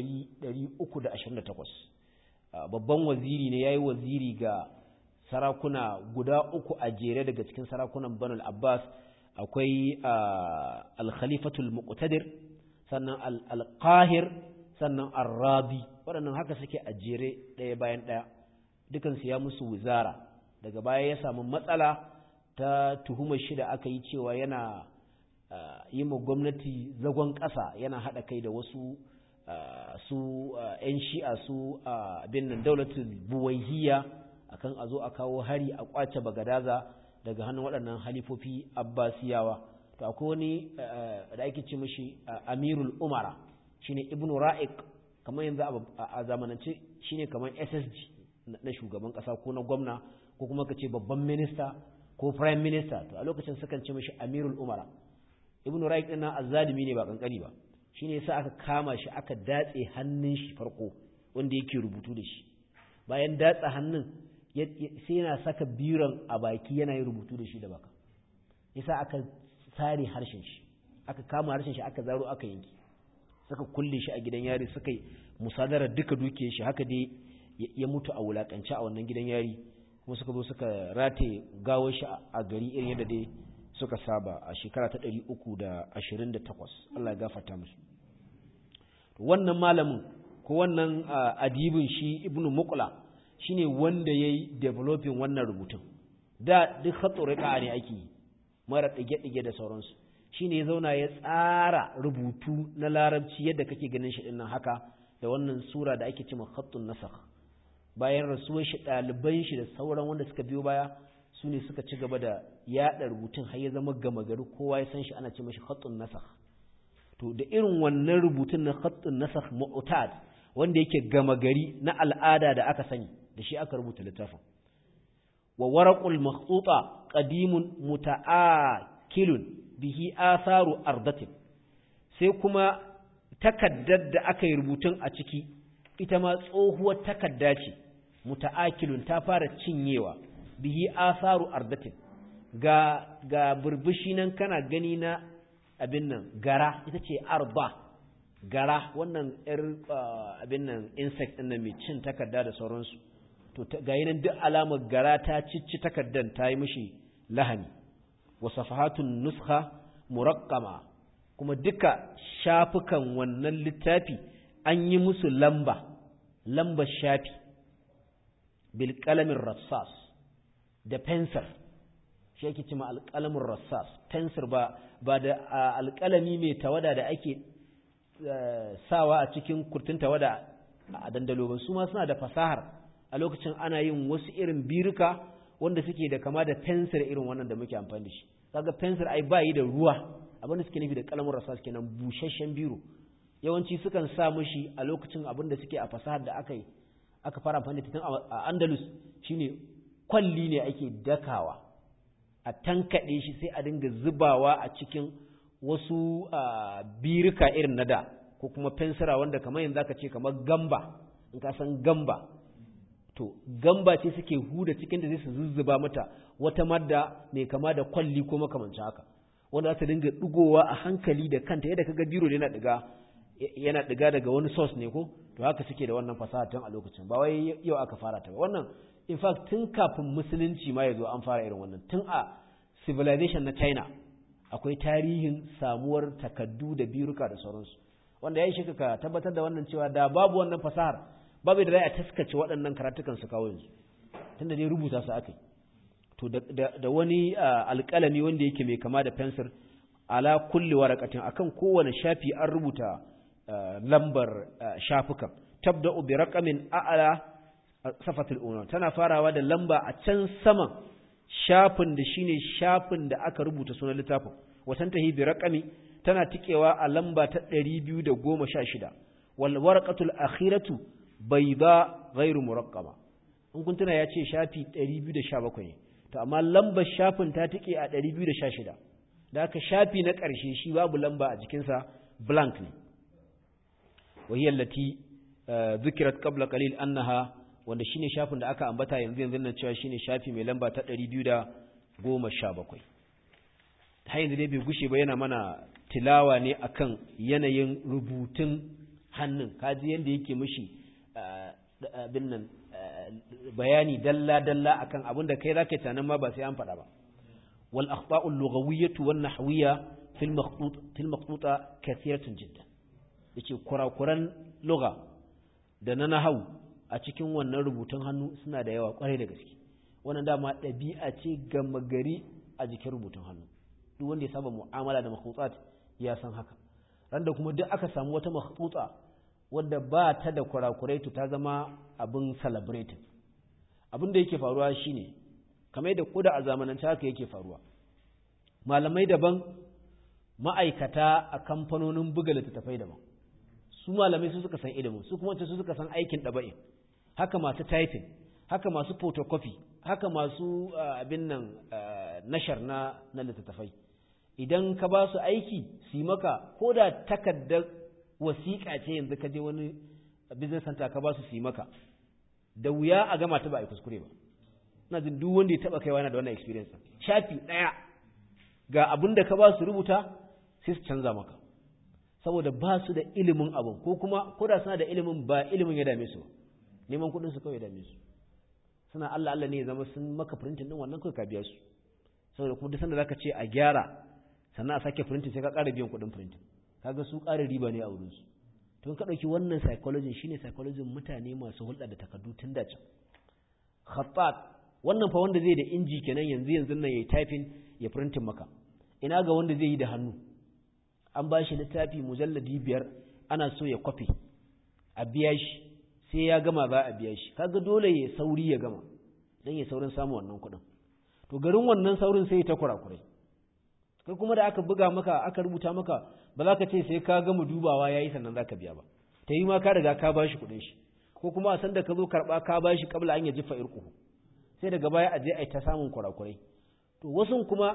328 babban waziri ne yayi waziri ga sarakuna guda uku a jere daga cikin sarakunan Banu al-Abbas akwai al-Khalifatul Muqtadir sannan al-Qahir sannan ar-Radi waɗannan haka suke a jere ɗaya bayan ɗaya dukan su ya musu wizara daga baya ya samu matsala ta tuhumar shi da aka yi cewa yana yi ma gwamnati zagon ƙasa yana haɗa kai da wasu su ‘yan shi'a su abin nan daulatul buwaihiya akan a zo a kawo hari a kwace bagadaza daga hannun waɗannan halifofi abbasiyawa to akwai wani da ake ce mishi amirul umara shine ibnu ra'iq kamar yanzu a zamanance shine kamar ssg na shugaban ƙasa ko na gwamna ko kuma ka ce babban minista ko prime minister to a lokacin sukan ce mishi amirul umara ibnu ra'iq din nan azzalimi ne ba kankani ba shine yasa aka kama shi aka datse hannun shi farko wanda yake rubutu da shi bayan datsa hannun sai yana saka biron a baki yana yin rubutu da shi da baka yasa aka sare harshen shi aka kama harshen shi aka zaro aka yanki suka kulle shi a gidan yari suka yi musadara duka duke shi haka dai ya mutu a wulakance a wannan gidan yari kuma suka zo suka rataye gawar shi a gari irin yadda dai suka saba a shekara ta ɗari uku da ashirin da takwas Allah ya gafarta musu wannan malamin ko wannan adibin shi ibnu muqla shine wanda yayi developing wannan rubutun da duk khatsuriqa ne ake yi mara dige-dige da sauransu shine ya zauna ya tsara rubutu na larabci yadda kake ganin shi dinnan haka da wannan sura da ake cewa khattun nasakh bayan rasuwar shi ɗaliban shi da sauran wanda suka biyo baya su ne suka ci gaba da yaɗa rubutun har ya zama gama gari kowa ya san shi ana ce mashi khattun nasakh to da irin wannan rubutun na khattun nasakh mu'tad wanda yake gama gari na al'ada da aka sani da shi aka rubuta littafin wa waraqul makhtuta qadimun muta'akilun bihi atharu ardatin sai kuma takaddar da aka yi rubutun a ciki ita ma tsohuwar takadda ce muta'akilun ta fara cinyewa bihi atharu ardatin ga ga burbushi nan kana gani na abin nan gara ita ce arba gara wannan yar abin nan insect din nan mai cin takarda da sauransu to ga nan duk alamar gara ta cicci takardan ta yi mishi lahani wa safahatun nuskha muraqqama kuma duka shafukan wannan littafi an yi musu lamba lamba shafi bil qalamin rassas da pencil shi yake cima alƙalamin rassas pencil ba ba da alƙalami mai tawada da ake sawa a cikin kurtun tawada a dandalo ba su ma suna da fasahar a lokacin ana yin wasu irin biruka wanda suke da kama da fensir irin wannan da muke amfani da shi kaga fensir ai bayi da ruwa abin da suke nufi da kalamin rasa kenan busasshen biro yawanci sukan sa mishi a lokacin abin da suke a fasahar da aka yi aka fara amfani da tun a Andalus shine kwalli ne ake dakawa a tankaɗe shi sai a dinga zubawa a cikin wasu birika irin na da ko kuma fensira wanda kamar yanzu aka ce kamar gamba in ka san gamba to gamba ce suke huda cikin da zai su zuzzuba mata wata madda mai kama da kwalli ko makamancin haka wanda za ta dinga digowa a hankali da kanta yadda kaga biro yana diga yana diga daga wani source ne ko to haka suke da wannan fasaha tun a lokacin ba wai yau aka fara ta ba wannan in fact tun kafin musulunci ma ya zo an fara irin wannan tun a civilization na China akwai tarihin samuwar takaddu da biruka da sauransu wanda ya yi shi ka tabbatar da wannan cewa da babu wannan fasahar babu da za a taskace waɗannan karatukan su kawo yanzu tunda dai rubuta su aka yi to da wani alƙalami wanda yake mai kama da fensir ala kulli waraqatin akan kowane shafi an rubuta lambar shafukan tabda'u bi raqamin a'la safatul ula tana farawa da lamba a can saman shafin da shine shafin da aka rubuta sunan littafin watan tahi bi raqami tana tikewa a lamba ta 216 wal warqatul akhiratu bayda ghairu muraqqama in kun tuna yace shafi 217 ne to amma lambar shafin ta tike a 216 da haka shafi na ƙarshe shi babu lamba a jikinsa blank ne وهي التي ذكرت قبل قليل أنها wanda shine shafin da aka ambata yanzu yanzu nan cewa shine shafi mai lamba ta 217 har yanzu dai bai gushe ba yana mana tilawa ne akan yanayin rubutun hannun kaji yanda yake mishi abin nan bayani dalla dalla akan abin da kai zaka tunanin ma ba sai an faɗa ba wal akhta'u al-lughawiyyah wan nahwiyyah fil maqtut fil maqtuta kathiratun jiddan yace kurakuran lugha da na nahau a cikin wannan rubutun hannu suna da yawa kwarai da gaske wannan dama ɗabi'a ce gama gari a jikin rubutun hannu duk wanda ya saba mu'amala da makhtutat ya san haka ran da kuma duk aka samu wata makhtuta wadda ba ta da kurakurai to ta zama abin celebrated abin da yake faruwa shine kamar yadda koda a zamanance haka yake faruwa malamai daban ma'aikata a kamfanonin buga littattafai daban su malamai su suka san ilimin su kuma su suka san aikin ɗaba'in haka masu typing haka masu photocopy haka masu abin nan nashar na na littattafai idan ka ba su aiki su yi maka ko da takardar wasiƙa ce yanzu ka je wani business center ka ba su su yi maka da wuya a gama ta ba a yi kuskure ba ina jin duk wanda ya taba kaiwa yana da wannan experience shafi ɗaya ga abin da ka ba su rubuta sai su canza maka saboda ba su da ilimin abin ko kuma ko da suna da ilimin ba ilimin ya dame su ba neman kuɗin su kawai ya dame su suna Allah Allah ne ya zama sun maka printing din wannan kawai ka biya su saboda kuma duk sanda zaka ce a gyara sannan a sake printing sai ka ƙara biyan kuɗin printing kaga su ƙara riba ne a wurin su to ka ɗauki wannan psychology shine psychology mutane masu hulɗa da takardu tun da can khattat wannan fa wanda zai da inji kenan yanzu yanzu nan yayi typing ya printing maka ina ga wanda zai yi da hannu an ba shi littafi mujalladi biyar ana so ya kwafe a biya shi sai ya gama za a biya shi kaga dole ya sauri ya gama dan ya saurin samu wannan kuɗin to garin wannan saurin sai ta kurakurai kai kuma da aka buga maka aka rubuta maka ba za ka ce sai ka gama dubawa yayi sannan za ka biya ba ta yi ma ka riga ka ba shi kuɗin shi ko kuma a san da ka zo karɓa ka ba shi kabla an ya jifa irku sai daga baya a je a ta samun kurakurai to wasu kuma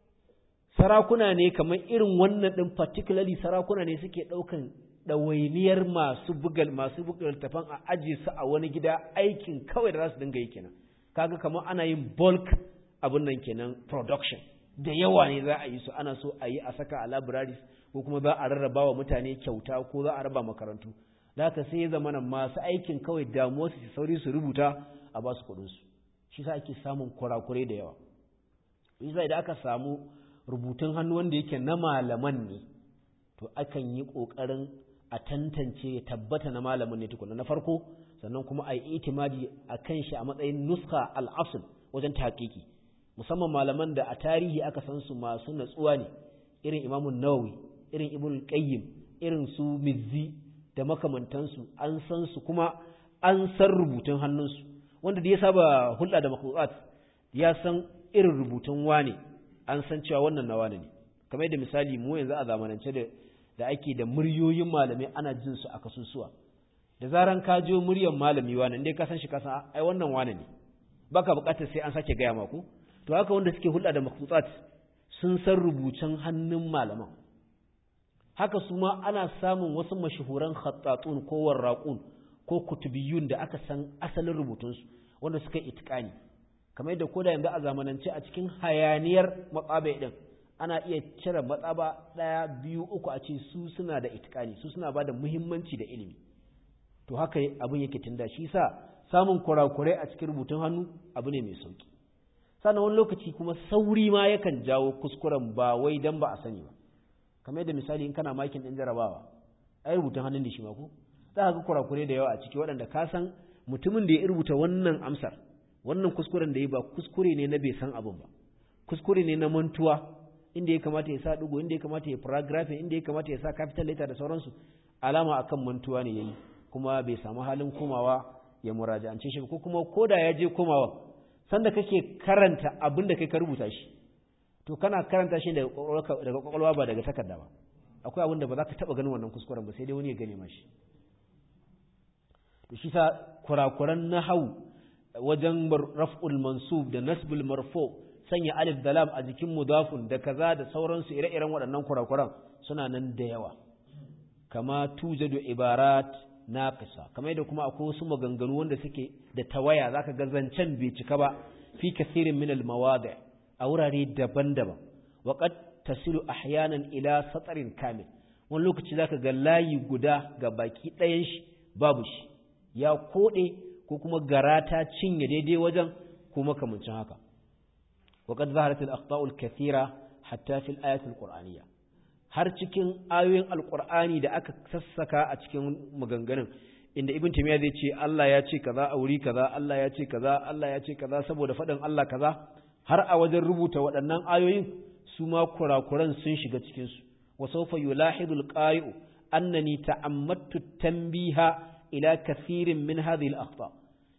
sarakuna ne kamar irin wannan ɗin particularly sarakuna ne suke ɗaukan ɗawainiyar masu bugal masu bugal tafan a ajiye su a wani gida aikin kawai da za su dinga yi kenan kaga kamar ana yin bulk abin nan kenan production da yawa ne za a yi su ana so a yi a saka a libraries ko kuma za a rarraba wa mutane kyauta ko za a raba makarantu da haka sai ya zama masu aikin kawai damuwa su sauri su rubuta a ba su kuɗinsu shi sa ake samun kurakurai da yawa yasa idan aka samu rubutun hannu wanda yake na malaman ne to akan yi ƙoƙarin a tantance ya tabbata na malamin ne tukuna na farko sannan kuma a yi itimadi a kan shi a matsayin nuska al'asul wajen taƙiƙi musamman malaman da a tarihi aka san su masu natsuwa ne irin imamun nawawi irin ibn qayyim irin su mizzi da makamantansu an san su kuma an san rubutun hannunsu wanda da ya saba hulɗa da makhluqat ya san irin rubutun wane an san cewa wannan na wane ne kamar yadda misali mu yanzu a zamanance da da ake da muryoyin malamai ana jin su a kasusuwa da zaran ka je muryar malami wane indai ka san shi ka san ai wannan wane ne baka bukatar sai an sake gaya maku to haka wanda suke hulɗa da makhluqat sun san rubucin hannun malaman haka su ma ana samun wasu mashahuran khattatun ko warraqun ko kutubiyun da aka san asalin rubutunsu wanda suka itikani kamar yadda koda yanzu a zamanance a cikin hayaniyar matsabai din ana iya cire matsaba ɗaya biyu uku a ce su suna da itikani su suna ba da muhimmanci da ilimi to haka abin yake tunda shi sa samun kurakurai a cikin rubutun hannu abu ne mai sauki sannan wani lokaci kuma sauri ma yakan jawo kuskuren ba wai dan ba a sani ba kamar yadda misali in kana makin ɗin jarabawa ai rubutun hannun da shi ma ko za ka ga kurakurai da yawa a ciki waɗanda ka san mutumin da ya rubuta wannan amsar wannan kuskuren da ya ba kuskure ne na bai san abin ba kuskure ne na mantuwa inda ya kamata ya sa ɗigo inda ya kamata ya paragraph inda ya kamata ya sa capital letter da sauransu alama akan mantuwa ne yayi kuma bai samu halin komawa ya muraja'ance shi ko kuma koda ya je komawa sanda kake karanta abin da kai ka rubuta shi to kana karanta shi daga kwakwalwa ba daga takarda ba akwai abin da ba za ka taɓa ganin wannan kuskuren ba sai dai wani ya gane mashi to shi sa kurakuran nahau wajen raf'ul mansub da nasbul marfu sanya alif da lam a jikin mudafun da kaza da sauransu ire-iren waɗannan kurakuran suna nan da yawa kama tujadu ibarat naqisa kamar yadda kuma akwai wasu maganganu wanda suke da tawaya zaka ga zancen bai cika ba fi kathirin min al mawadi a wurare daban-daban wa qad tasilu ahyanan ila satrin kamil wani lokaci zaka ga layi guda ga baki ɗayan shi babu shi ya kode ko kuma gara ta cinye daidai wajen ko makamancin haka wa qad zaharat al akhta'u al kathira hatta fi al ayat al qur'aniyya har cikin ayoyin alkur'ani da aka sassaka a cikin maganganun inda ibn taymiya zai ce Allah ya ce kaza a wuri kaza Allah ya ce kaza Allah ya ce kaza saboda faɗin Allah kaza har a wajen rubuta waɗannan ayoyin su ma kurakuran sun shiga cikin su wa sawfa yulahidu alqari'u annani ta'ammattu tanbiha ila kathirin min hadhihi al-akhta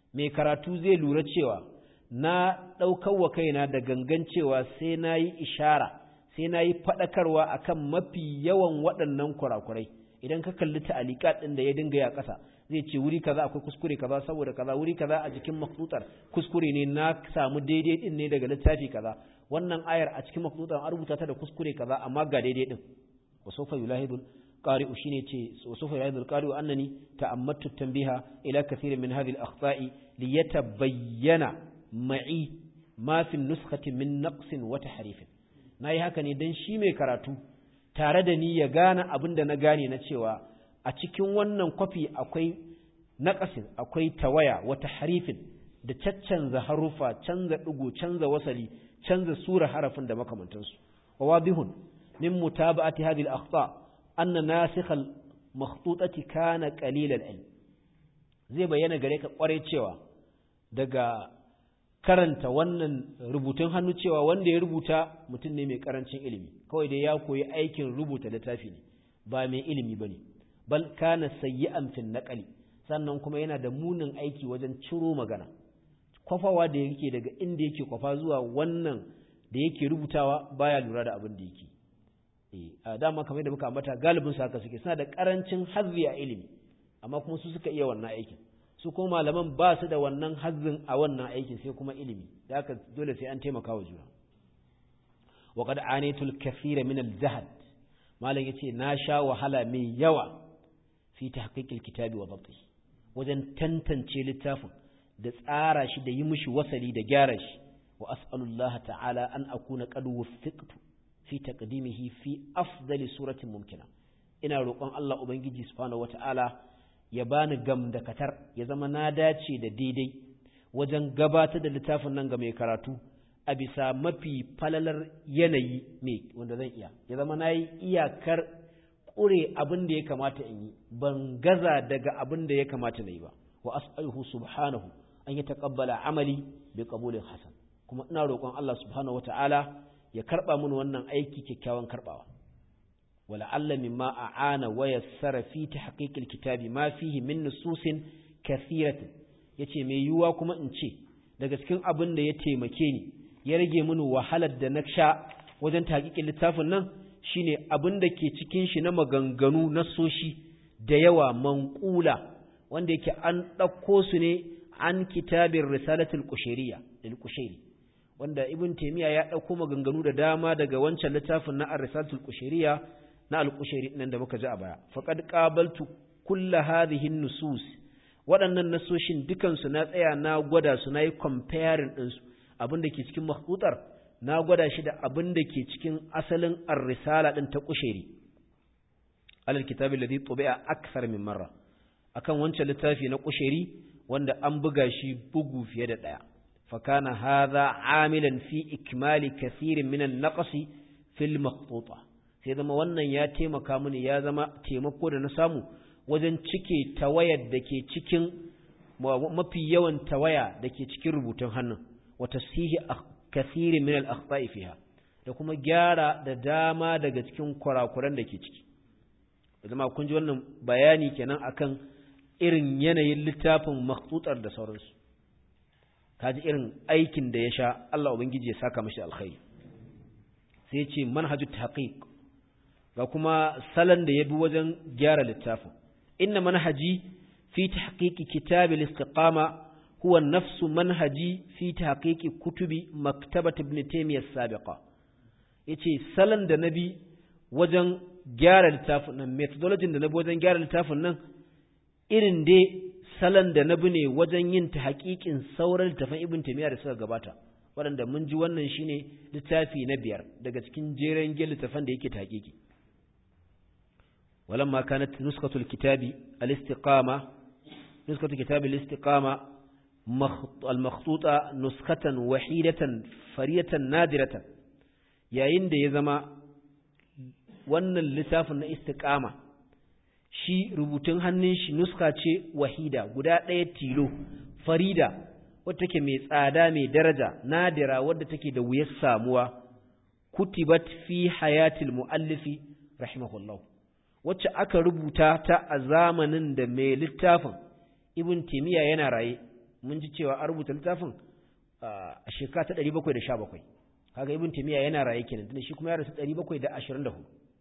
mai karatu zai lura cewa na ɗaukar wa kaina da gangan cewa sai na yi ishara sai na yi faɗakarwa akan mafi yawan waɗannan kurakurai idan ka kalli ta'alikat ɗin da ya dinga ya ƙasa zai ce wuri kaza akwai kuskure kaza saboda kaza wuri kaza a jikin makhtutar kuskure ne na samu daidai din ne daga littafi kaza wannan ayar a cikin makhtutar an rubuta ta da kuskure kaza amma ga daidai din wa sawfa yulahidul qari'u shine ce wa sawfa yulahidul qari'u annani ta'ammattu tanbiha ila kathirin min hadhihi al-akhta'i liyatabayyana ma'i ma fi nuskhati min naqsin wa tahrifin nayi haka ne dan shi mai karatu tare da ni ya gane abin da na gane na cewa a cikin wannan kwafi akwai naƙasin akwai tawaya wata harifin da caccanza harufa canza ɗigo canza wasali canza sura harafin da makamantansu wa wadihun min mutaba'ati hadhihi al-akhta anna nasikh al-makhtutati kana qalil al-ilm zai bayyana gare ka kware cewa daga karanta wannan rubutun hannu cewa wanda ya rubuta mutum ne mai karancin ilimi kawai dai ya koyi aikin rubuta littafi ne ba mai ilimi bane bal kana sayyi'an fil naqli sannan kuma yana da munin aiki wajen ciro magana kwafawa da yake daga inda yake kwafa zuwa wannan da yake rubutawa baya lura da abin da yake eh a dama kamar da muka ambata galibin su haka suke suna da karancin hazzi a ilimi amma kuma su suka iya wannan aikin su kuma malaman ba su da wannan hazzin a wannan aikin sai kuma ilimi da haka dole sai an taimaka wa juna wa qad anitul kathira min al-jahd malam yace na sha wahala mai yawa fi tahqiqil kitabi wa dhabti wajen tantance littafin da tsara shi da yi mishi wasali da gyara shi wa as'alullah ta'ala an akuna qad wuffiqtu fi taqdimihi fi afdali suratin mumkina ina roƙon Allah ubangiji subhanahu wata'ala ya bani gam da katar ya zama na dace da daidai wajen gabatar da littafin nan ga mai karatu a bisa mafi falalar yanayi ne wanda zan iya ya zama na yi iyakar ƙure abin da ya kamata in yi ban gaza daga abin da ya kamata na yi ba wa as'aluhu subhanahu an yi taqabbala amali bi qabulin hasan kuma ina roƙon Allah subhanahu wata'ala ya karba mun wannan aiki kyakkyawan karbawa wala alla mimma a'ana wa yassara fi tahqiqil kitabi ma fihi min nususin kathiratin yace mai yiwuwa kuma in ce daga cikin abin da ya taimake ni ya rage mini wahalar da na sha wajen tahqiqin littafin nan shine abin da ke cikin shi na maganganu na soshi da yawa manqula wanda yake an ɗauko su ne an kitabin risalatul kushairiya lil kushairi wanda ibn taymiya ya ɗauko maganganu da dama daga wancan littafin na ar-risalatul kushairiya na al-kushairi nan da muka ji a baya faqad qabaltu kull hadhihi nusus waɗannan nasoshin dukan su na tsaya na gwada su nayi comparing din su abin da ke cikin mahqutar na gwada shi da abin da ke cikin asalin ar-risala din ta kushairi alal kitabi alladhi tubi'a akthar min marra akan wancan littafi na kushairi wanda an buga shi bugu fiye da ɗaya fakana hadha amilan fi ikmali kathirin min an-naqsi fil makhtuta sai zama wannan ya taimaka mini ya zama taimako da na samu wajen cike tawayar da ke cikin mafi yawan tawaya da ke cikin rubutun hannun wa tasihi kathirin min al-akhta'i fiha da kuma gyara da dama daga cikin kurakuran da ke ciki zama kun ji wannan bayani kenan akan irin yanayin littafin makhtutar da sauransu kaji irin aikin da ya sha Allah ubangiji ya saka mashi alkhairi sai ce manhaju tahqiq ga kuma salon da ya bi wajen gyara littafin inna manhaji fi tahqiqi kitab al-istiqama huwa nafsu manhaji fi tahqiqi kutubi maktabat ibn taymiyyah sabiqa yace salon da nabi wajen gyara littafin nan methodology da nabi wajen gyara littafin nan irin dai salon da na bi ne wajen yin ta haƙiƙin sauran littafin ibn taymiya da suka gabata waɗanda mun ji wannan shine littafi na biyar daga cikin jeren gel littafin da yake ta haƙiƙi walamma kanat nuskatul kitabi al-istiqama nuskatul kitabi al-istiqama al-makhtuta nuskatan wahidatan fariyatan nadiratan yayin da ya zama wannan littafin na istiqama shi rubutun hannun shi nuska ce wahida guda ɗaya tilo farida wadda take mai tsada mai daraja nadira wadda take da wuyar samuwa kutibat fi hayatil muallifi rahimahullah wacce aka rubuta ta a zamanin da mai littafin ibn timiya yana raye mun ji cewa an rubuta littafin a shekara ta 717 kaga ibn taymiya yana raye kenan tunda shi kuma ya rasu 724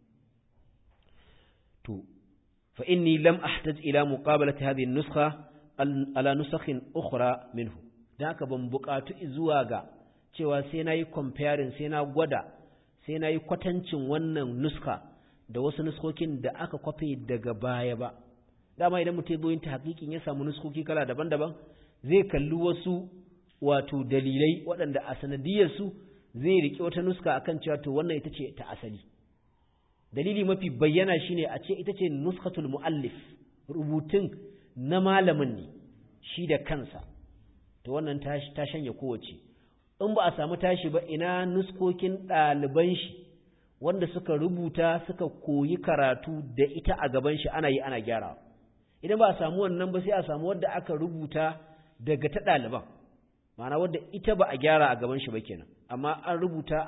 to fa inni lam ahtaj ila muqabalati hadhihi an-nuskha ala nusakhin ukhra minhu dan haka ban buƙatu zuwa ga cewa sai nayi comparing sai na gwada sai nayi kwatancin wannan nuska da wasu nuskokin da aka kwafe daga baya ba dama idan mutum ya yin ta hakikin ya samu nuskoki kala daban-daban zai kalli wasu wato dalilai waɗanda a sanadiyarsu zai riƙe wata nuska akan cewa to wannan ita ce ta asali dalili mafi bayyana shine a ce ita ce nuskatul muallif rubutun na malamin ne shi da kansa to wannan ta shanya kowace in ba a samu tashi ba ina nuskokin ɗaliban shi wanda suka rubuta suka koyi karatu da ita a gaban shi ana yi ana gyara idan ba a samu wannan ba sai a samu wadda aka rubuta daga ta ɗaliban ma'ana wadda ita ba a gyara a gaban shi ba kenan amma an rubuta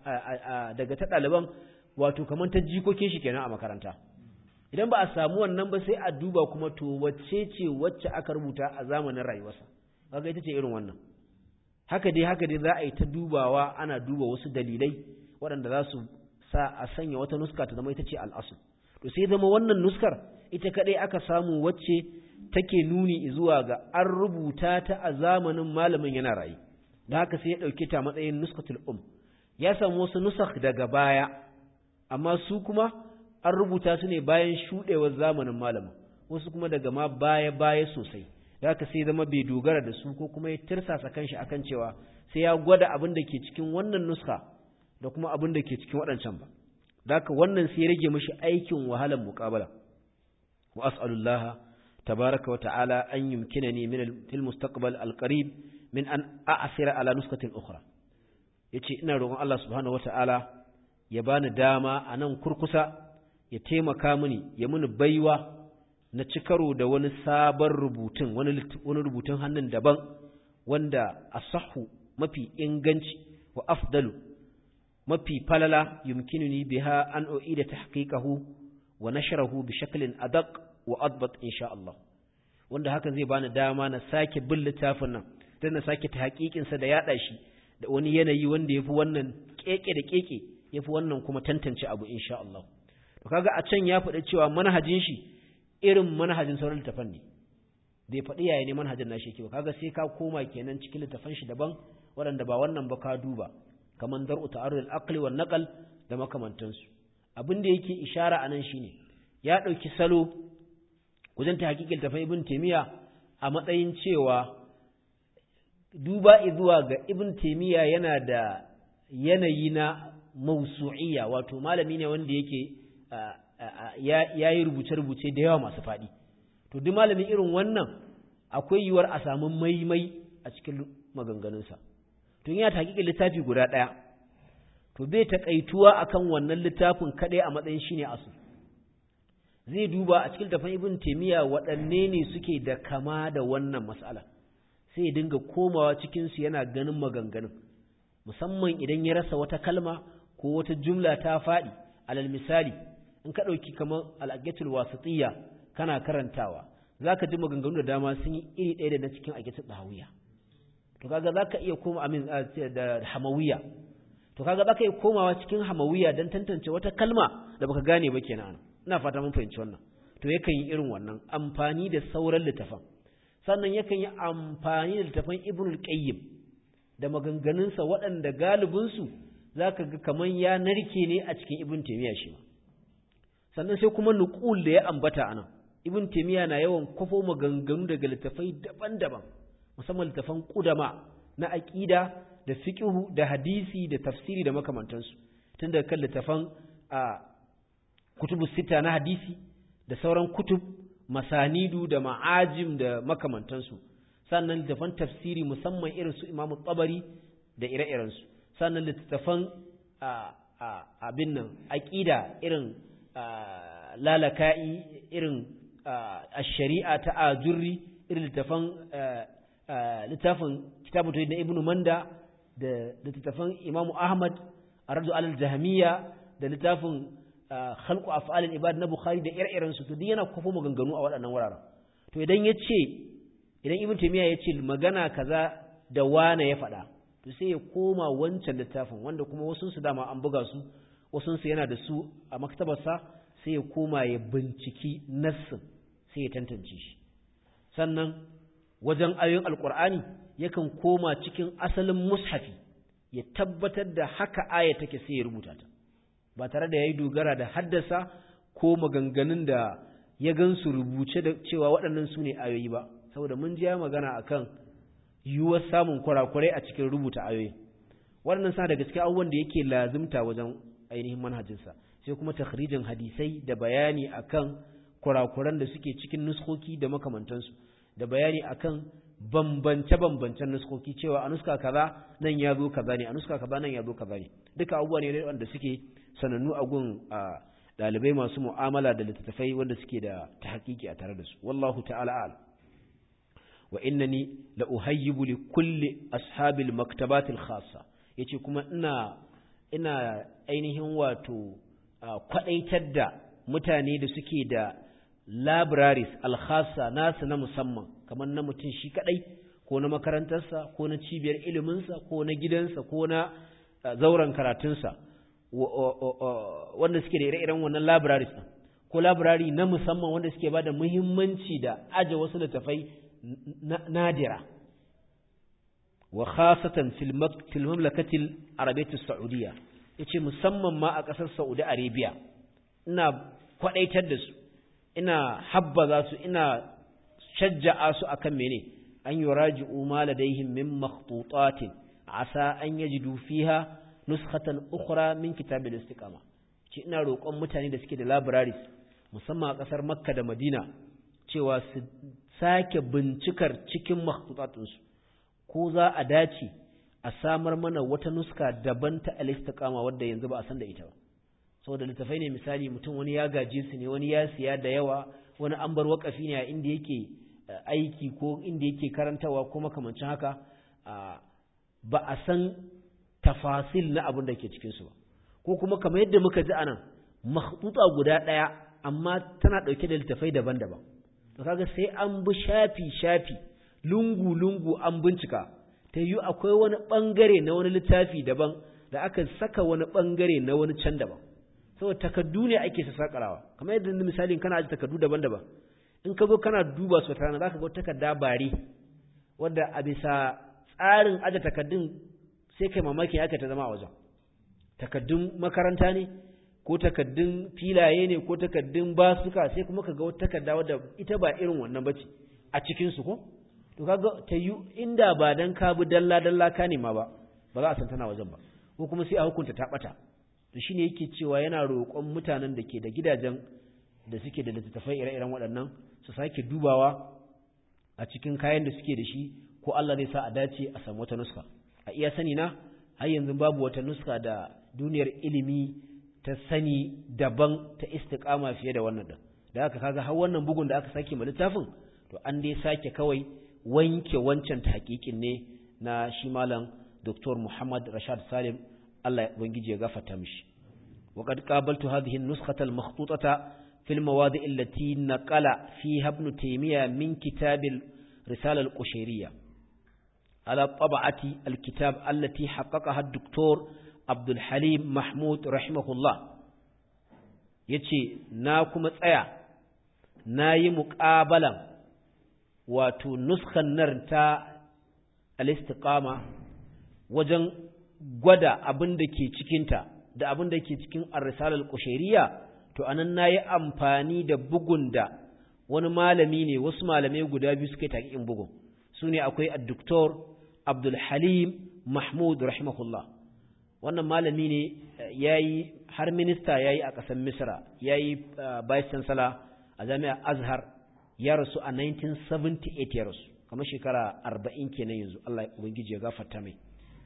daga ta ɗaliban wato kamar ta jikokin shi kenan a makaranta idan ba a samu wannan ba sai a duba kuma to wacce ce wacce aka rubuta a zamanin rayuwarsa kaga ita ce irin wannan haka dai haka dai za a yi ta dubawa ana duba wasu dalilai waɗanda za su sa a sanya wata nuska ta zama ita ce al'asu to sai zama wannan nuskar ita kaɗai aka samu wacce take nuni zuwa ga an rubuta ta a zamanin malamin yana rayu da haka sai ya ɗauke ta matsayin nuskatul um ya samu wasu nusak daga baya amma su kuma an rubuta su ne bayan shuɗewar zamanin malamin wasu kuma daga ma baya baya sosai da haka sai zama bai dogara da su ko kuma ya tirsasa kanshi akan cewa sai ya gwada abin da ke cikin wannan nuska da kuma abin da ke cikin waɗancan ba da haka wannan sai ya rage mashi aikin wahalar muƙabala wa as'alullah tabaraka wa ta'ala an yumkinani min fil mustaqbal al-qarib min an a'sira ala nuskatin ukhra yace ina roƙon Allah subhanahu wa ta'ala ya bani dama a nan kurkusa ya taimaka mini ya mini baiwa na ci karo da wani sabon rubutun wani rubutun hannun daban wanda asahu mafi inganci wa afdalu mafi falala yumkinuni biha an u'ida tahqiqahu wa nashrahu bi shaklin adaq wa adbat insha Allah wanda hakan zai bani dama na sake bin littafin nan dan na sake tahqiqin sa da yada shi da wani yanayi wanda yafi wannan keke da keke yafi wannan kuma tantance abu insha Allah to kaga a can ya faɗi cewa manhajin shi irin manhajin sauran littafan ne bai faɗi yaya ne manhajin nashi yake ba kaga sai ka koma kenan cikin littafan shi daban waɗanda ba wannan ba ka duba kaman dar'u ta'arrul aqli wan naqal da makamantansu abin da yake ishara anan shine ya ɗauki salo wajen ta hakikin tafai ibn taymiya a matsayin cewa duba zuwa ga ibn taymiya yana da yanayi na mausu'iyya wato malami ne wanda yake ya yi rubuce-rubuce da yawa masu faɗi to duk malami irin wannan akwai yiwuwar a samu maimai a cikin maganganunsa to yana ta hakikin littafi guda ɗaya to bai taƙaituwa akan wannan littafin kaɗai a matsayin shine asu zai duba a cikin tafan ibn taimiyya waɗanne ne suke da kama da wannan matsala sai ya dinga komawa cikinsu yana ganin maganganun musamman idan ya rasa wata kalma ko wata jumla ta faɗi alal misali in ka ɗauki kamar al'agatul wasatiyya kana karantawa za ka ji maganganu da dama sun yi iri ɗaya da na cikin agatul ɗahawiya to kaga za ka iya koma amin da hamawiya to kaga za ka iya komawa cikin hamawiya don tantance wata kalma da baka gane ba kenan ina fata mun fahimci wannan to yakan yi irin wannan amfani da sauran littafan sannan yakan yi amfani da littafan ibnul qayyim da maganganunsa waɗanda galibinsu za ka ga kamar ya narke ne a cikin ibn taimiyya shi ma sannan sai kuma nuqul da ya ambata anan ibn taimiyya na yawan kwafo maganganu daga littafai daban-daban musamman littafan kudama na aqida da fiqhu da hadisi da tafsiri da makamantansu tun daga kan littafan a kutubu sita na hadisi da sauran kutub masanidu da ma'ajim da makamantansu sannan littafan tafsiri musamman irin su imamu tabari da ire-irensu sannan littattafan abin nan aƙida irin lalaka'i irin shari'a ta ajurri irin littattafan littafin kitabun na ibnu manda da littattafan imamu ahmad a radu alal jahamiya da littafin khalqu af'alil ibad na bukhari da ire-irensu to duk yana kwafo maganganu a waɗannan wuraren to idan ya ce idan ibn taymiya ya ce magana kaza da wane ya faɗa to sai ya koma wancan littafin wanda kuma wasu su dama an buga su wasu su yana da su a maktabarsa sai ya koma ya binciki nassin sai ya tantance shi sannan wajen ayoyin alkur'ani yakan koma cikin asalin mushafi ya tabbatar da haka aya take sai ya rubuta ta ba tare da yayi dogara da haddasa ko maganganun da ya gansu rubuce da cewa waɗannan su ne ayoyi ba saboda mun ji magana akan yiwuwar samun kurakurai a cikin rubuta ayoyi waɗannan sa daga cikin abubuwan da yake lazimta wajen ainihin manhajinsa sai kuma takhrijin hadisai da bayani akan kurakuran da suke cikin nuskoki da makamantansu da bayani akan bambance-bambancen nuskoki cewa a nuska kaza nan ya zo kaza ne a nuska kaza nan ya zo kaza ne duka abubuwa ne wanda suke sanannu a gun ɗalibai masu mu'amala da littattafai wanda suke da ta hakiki a tare da su wallahu ta'ala al wa innani la uhayyibu li kulli ashabil maktabatil khassa yace kuma ina ina ainihin wato kwadaitar da mutane da suke da libraries alkhassa nasu na musamman kamar na mutum shi kadai ko na makarantarsa ko na cibiyar iliminsa ko na gidansa ko na zauren karatunsa wanda suke da ire-iren wannan libraries ɗin ko library na musamman wanda suke ba da muhimmanci da aje wasu littafai nadira wa khasatan fil mamlakatil arabiyyatis saudiyya yace musamman ma a ƙasar Saudi Arabia ina kwadaitar da su ina habbaza su ina shajja'a su akan mene an yuraji'u ma ladaihim min makhtutatin asa an yajidu fiha nuskhatan ukhra min kitabil istiqama ce ina roƙon mutane da suke da libraries musamman a ƙasar Makka da Madina cewa su sake bincikar cikin makhtutatunsu ko za a dace a samar mana wata nuska daban ta al-istiqama wadda yanzu ba a san da ita ba saboda littafai ne misali mutum wani ya gaje su ne wani ya siya da yawa wani an bar wakafi ne a inda yake aiki ko inda yake karantawa ko makamancin haka ba a san tafasil na abin da ke cikin su ba ko kuma kamar yadda muka ji anan makhtuta guda ɗaya amma tana ɗauke da littafai daban-daban to kaga sai an bi shafi shafi lungu lungu an bincika ta yi akwai wani ɓangare na wani littafi daban da aka saka wani ɓangare na wani can daban saboda takardu ne ake sakarawa kamar yadda misalin kana aji takardu daban-daban in ka zo kana duba su tana za ka ga takarda bare wadda a bisa tsarin aje takardun sai kai mamaki haka ta zama a wajen takardun makaranta ne ko takardun filaye ne ko takardun basuka sai kuma ka ga wata takarda wadda ita ba irin wannan bace a cikin su ko to kaga ta yi inda ba dan ka bi dalla dalla ka ne ma ba ba za a san tana wajen ba ko kuma sai a hukunta ta bata to shine yake cewa yana roƙon mutanen da ke da gidajen da suke da littattafai ire-iren waɗannan su sake dubawa a cikin kayan da suke da shi ko Allah zai sa a dace a samu wata nuska a iya sani na har yanzu babu wata nuska da duniyar ilimi ta sani daban ta istiqama fiye da wannan din da haka kaga har wannan bugun da aka sake ma littafin to an dai sake kawai wanke wancan tahqiqin ne na shi malam Dr. Muhammad Rashad Salim Allah ya ubangiji ya gafarta mishi وقد قابلت هذه النسخة المخطوطة في المواضع التي نقل فيها ابن تيمية من كتاب الرسالة القشيرية على طبعة الكتاب التي حققها الدكتور عبد الحليم محمود رحمه الله yace na kuma tsaya na yi muƙabalan wato nuskan nan ta al-istiqama wajen gwada abin da ke cikinta da abin da ke cikin ar-risalar qushayriyya to anan nayi amfani da bugun da wani malami ne wasu malamai guda biyu suka yi in bugun sune akwai ad-doktor Abdul Halim Mahmud rahimahullah wannan malami ne yayi har minista yayi a ƙasar Misra yayi vice chancellor a jami'ar Azhar ya rasu a 1978 ya rasu kamar shekara 40 kenan yanzu Allah ya ubangiji ya gafarta mai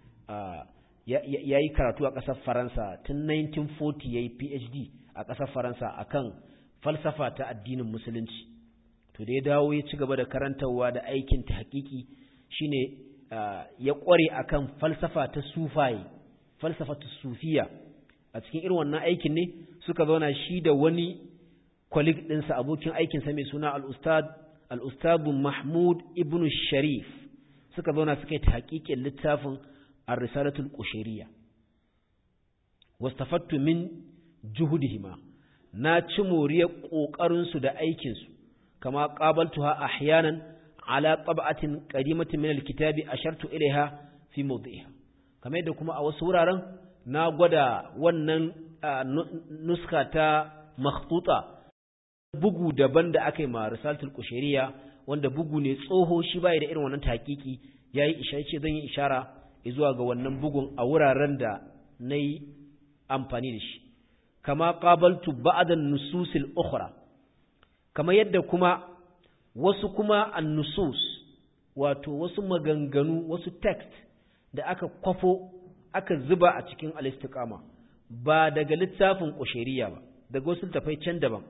ya yi karatu a ƙasar faransa tun 1940 ya yi phd a ƙasar faransa akan falsafa ta addinin musulunci to da ya dawo ya ci gaba da karantarwa da aikin ta hakiki shine ya ƙware akan falsafa ta sufaye falsafa ta sufiya a cikin irin wannan aikin ne suka zauna shi da wani kwalik ɗinsa abokin aikinsa mai suna al-ustad al-ustadu mahmud ibn sharif suka zauna suka yi tahqiqin littafin ar-risalatul qushayriya wastafattu min juhudihima na ci moriyar kokarin su da aikin su kama qabaltuha ahyanan ala tab'atin qadimatin min al-kitabi ashartu ilaiha fi mawdi'iha kamar yadda kuma a wasu wuraren na gwada wannan nuska ta makhtuta bugu daban da aka yi ma risalatul qushayriya wanda bugu ne tsoho shi bai da irin wannan tahqiqi yayi ishara ce zan yi ishara zuwa ga wannan bugun a wuraren da nayi amfani da shi kama qabaltu ba'd an-nusus al-ukhra kama yadda kuma wasu kuma an-nusus wato wasu maganganu wasu text da aka kwafo aka zuba a cikin al-istiqama ba daga littafin qushayriya ba daga wasu tafai can daban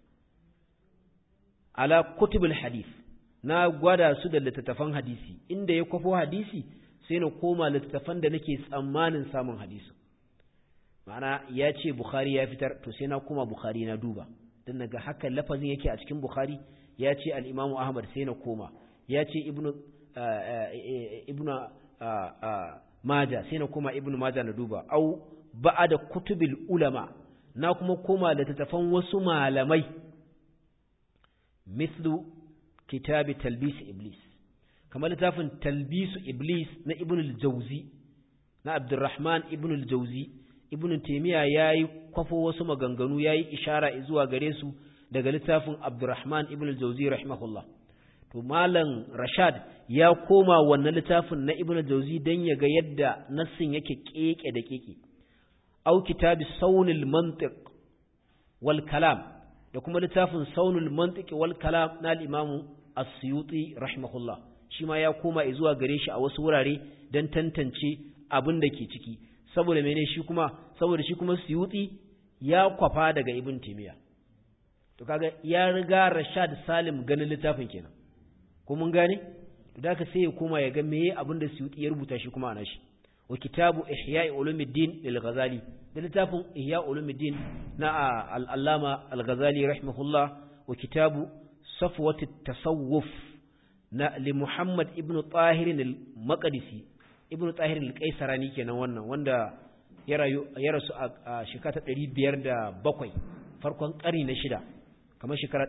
ala kutubul hadith na gwada su da littattafan hadisi inda ya kwafo hadisi sai na koma littattafan da nake tsammanin samun hadisi ma'ana ya ce bukhari ya fitar to sai na koma bukhari na duba don naga haka lafazin yake a cikin bukhari ya ce al'imamu ahmad sai na koma ya ce ibnu ibnu maja sai na koma ibnu maja na duba au ba'a da kutubil ulama na kuma koma littattafan wasu malamai mislu kitabi talbis iblis kamar littafin talbisu iblis na ibn al-jawzi na abdurrahman ibn al-jawzi ibn taymiya yayi kwafo wasu maganganu yayi ishara zuwa gare su daga littafin abdurrahman ibn al-jawzi rahimahullah to malam rashad ya koma wannan littafin na ibn al-jawzi dan ya ga yadda nassin yake keke da keke au kitabi saunil mantiq wal kalam da kuma littafin saunul mantiq wal kalam na al-imamu as-suyuti rahimahullah shi ma ya koma zuwa gare shi a wasu wurare dan tantance abin da ke ciki saboda mene shi kuma saboda shi kuma suyuti ya kwafa daga ibn timiya to kaga ya riga rashad salim ganin littafin kenan ko mun gane to da ka sai ya koma ya ga meye abin da suyuti ya rubuta shi kuma ana shi wa kitabu ihya'i ulumuddin lil ghazali da littafin ihya ulumuddin na al-allama al-ghazali rahimahullah wa kitabu safwat at-tasawuf na li muhammad ibn tahir al-maqdisi ibn tahir al-qaisarani kenan wannan wanda ya rayu ya rasu a shekara ta 507 farkon ƙari na shida kamar shekara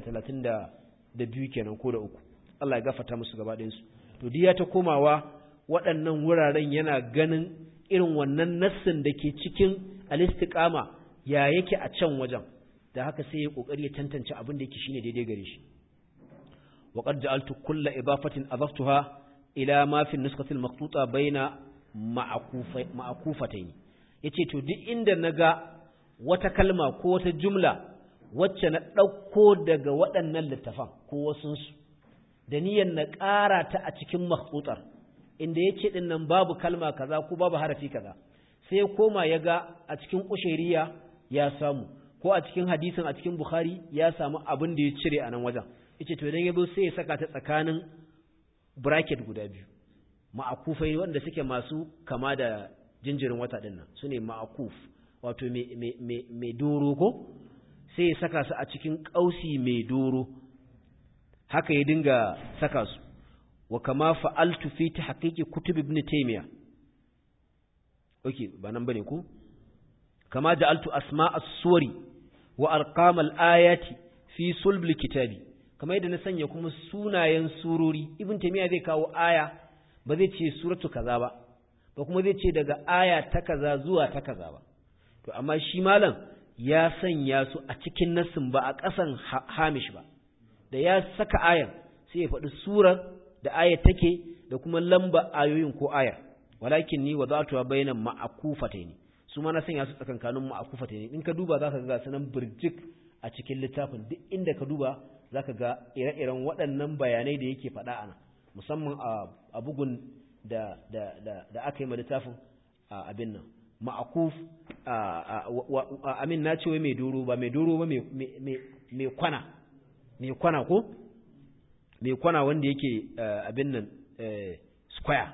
932 kenan ko da uku Allah ya gafarta musu gaba ɗayan su to diya ta komawa waɗannan wuraren yana ganin irin wannan nassin da ke cikin alistiƙama ya yake a can wajen da haka sai ya ƙoƙari ya tantance abin da yake shine daidai gare shi wa qad ja'altu kulla idafatin adaftuha ila ma fi nuskati al-maqtuta baina ma'akufatayn yace to duk inda naga wata kalma ko wata jumla wacce na ɗauko daga waɗannan littafan ko wasunsu da niyyar na ƙara ta a cikin makhtutar inda ya ce ɗin nan babu kalma kaza ko babu harafi kaza sai ya koma ya ga a cikin ƙushiriya ya samu ko a cikin hadisin a cikin bukhari ya samu abin da ya cire a nan wajen yace to idan ya zo sai ya saka ta tsakanin bracket guda biyu ma'akufai wanda suke masu kama da jinjirin wata ɗin nan su ne ma'akuf wato mai doro ko sai ya saka su a cikin ƙausi mai doro haka ya dinga saka su wa kama fa'altu fi ta haƙiƙi kutub ibn taymiya okay ba nan bane ko kama ja'altu asma as-suwari wa arqam al-ayati fi sulb kitabi kama yadda na sanya kuma sunayen surori ibn taymiya zai kawo aya ba zai ce suratu kaza ba ba kuma zai ce daga aya ta kaza zuwa ta kaza ba to amma shi malam ya sanya su a cikin nassin ba a ƙasan hamish ba da ya saka ayar sai ya faɗi surar da ayar take da kuma lamba ayoyin ko ayar walakin ni wa zatuwa bayanan ma'akufataini su ma na sanya su tsakankanin ma'akufataini in ka duba zaka ga sanan burjik a cikin littafin duk inda ka duba zaka ga ire-iren waɗannan bayanai da yake faɗa ana musamman a bugun da da da da aka yi ma littafin abin nan ma'akuf amin na ce wai mai doro ba mai doro ba mai kwana mai kwana ko mai kwana wanda yake abin nan square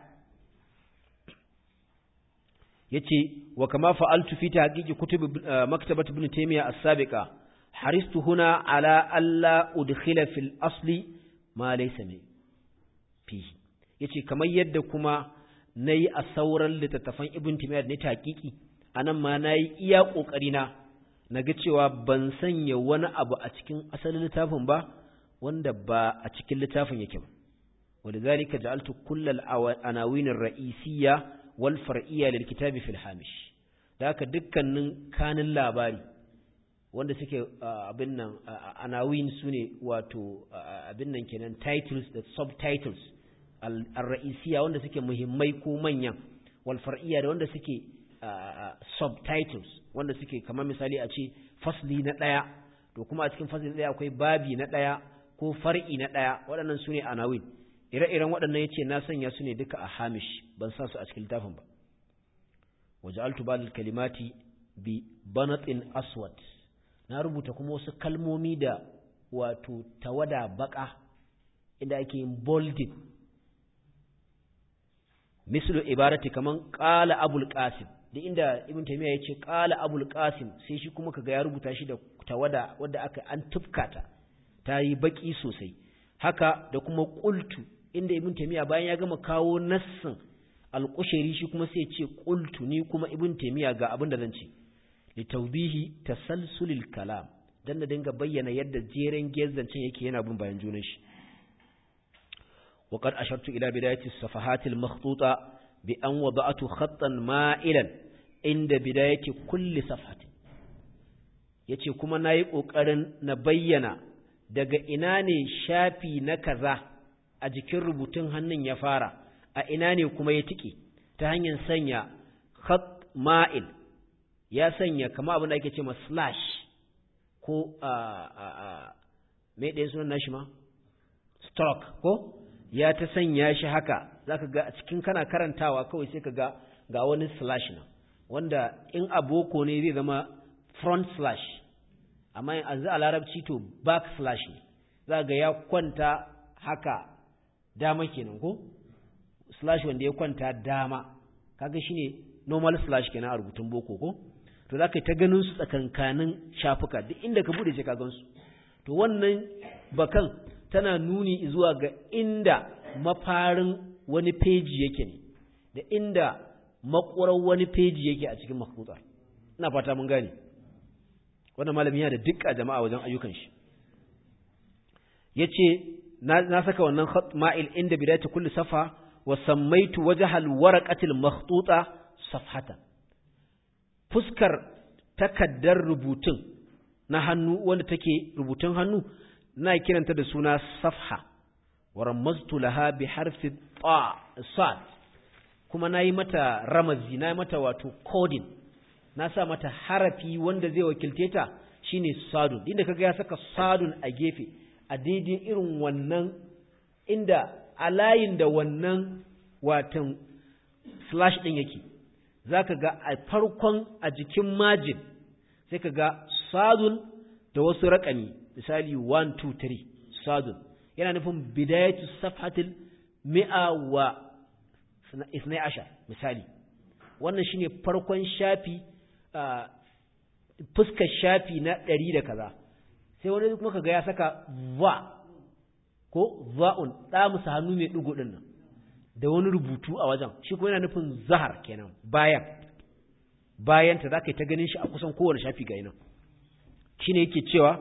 yace wa kama fa'altu fi tahqiqi kutub maktabat ibn taymiyyah as-sabiqa haristu huna ala alla udkhila fil asli ma laysa min fihi yace kamar yadda kuma nayi a sauran littattafan ibn timiyar ne taqiqi anan ma nayi iya kokari na naga cewa ban sanya wani abu a cikin asalin littafin ba wanda ba a cikin littafin yake ba ولذلك جعلت كل العناوين الرئيسية والفرعية للكتاب في الهامش ذاك dukkanin kanin labari wanda suke abin nan anawin sune wato abin nan kenan titles da subtitles al-ra'isiya wanda suke muhimmai ko manyan wal far'iyya da wanda suke subtitles wanda suke kamar misali a ce fasli na daya to kuma a cikin fasli na daya akwai babi na daya ko far'i na daya waɗannan sune anawin ire-iren waɗannan yace na sanya su ne duka a hamish ban sa su a cikin littafin ba waja'altu ba'd kalimati bi banatin aswad na rubuta kuma wasu kalmomi da wato tawada baka inda ake yin bolded mislu ibarati kaman qala abul qasim da inda ibn taymiya yace qala abul qasim sai shi kuma kaga ya rubuta shi da tawada wadda aka an tufkata ta yi baki sosai haka da kuma qultu inda ibn taymiya bayan ya gama kawo nassin al-qushayri shi kuma sai ce qultu ni kuma ibn taymiya ga abin da zan ce li tawbihi tasalsulil kalam dan da dinga bayyana yadda jeren gezancin yake yana bin bayan junan shi wa qad ashartu ila bidayati as-safahat al-makhtuta bi an wada'tu khattan ma'ilan inda bidayati kulli safhatin yace kuma nayi kokarin na bayyana daga ina ne shafi na kaza a jikin rubutun hannun ya fara a ina ne kuma ya tike ta hanyar sanya khat ma'il ya sanya kama abin da ake ce ma slash ko a a a me ɗaya sunan nashi ma stroke ko ya ta sanya shi haka zaka ga a cikin kana karantawa kawai sai ka ga ga wani slash na wanda in aboko ne zai zama front slash amma yanzu a larabci to back slash ne za ga ya kwanta haka dama kenan ko slash wanda ya kwanta dama kaga shine normal slash kenan a rubutun boko ko to za ka yi ta ganin su tsakankanin shafuka duk inda ka bude sai ka gansu to wannan bakan tana nuni zuwa ga inda mafarin wani peji yake ne da inda makwarar wani peji yake a cikin makhbutar ina fata mun gane wannan malami yana da dukka jama'a wajen ayyukan shi yace na, na saka wannan khat ma'il inda bidayatu kulli safa wa sammaitu wajhal waraqatil makhtuta safhatan fuskar takaddar rubutun na hannu wanda take rubutun hannu na kiranta da suna safha wa ramaztu laha bi harfi ta sad kuma nayi mata ramazi nayi mata wato coding na sa mata harafi wanda zai wakilce ta shine sadun inda kaga ya saka sadun a gefe a daidai irin wannan inda a layin da wannan watan slash din yake zaka ga a farkon a jikin majin sai ka ga sadun da wasu raƙami misali 1 2 3 sadun yana nufin bidayatu safhatil mi'a wa isnai ashar misali wannan shine farkon shafi fuskar shafi na ɗari da kaza sai wani kuma kaga ya saka va ko va'un ɗamusa hannu mai ɗigo ɗin nan da wani rubutu a wajen shi kuma yana nufin zahar kenan bayan bayan ta zaka yi ta ganin shi a kusan kowane shafi ga nan shine yake cewa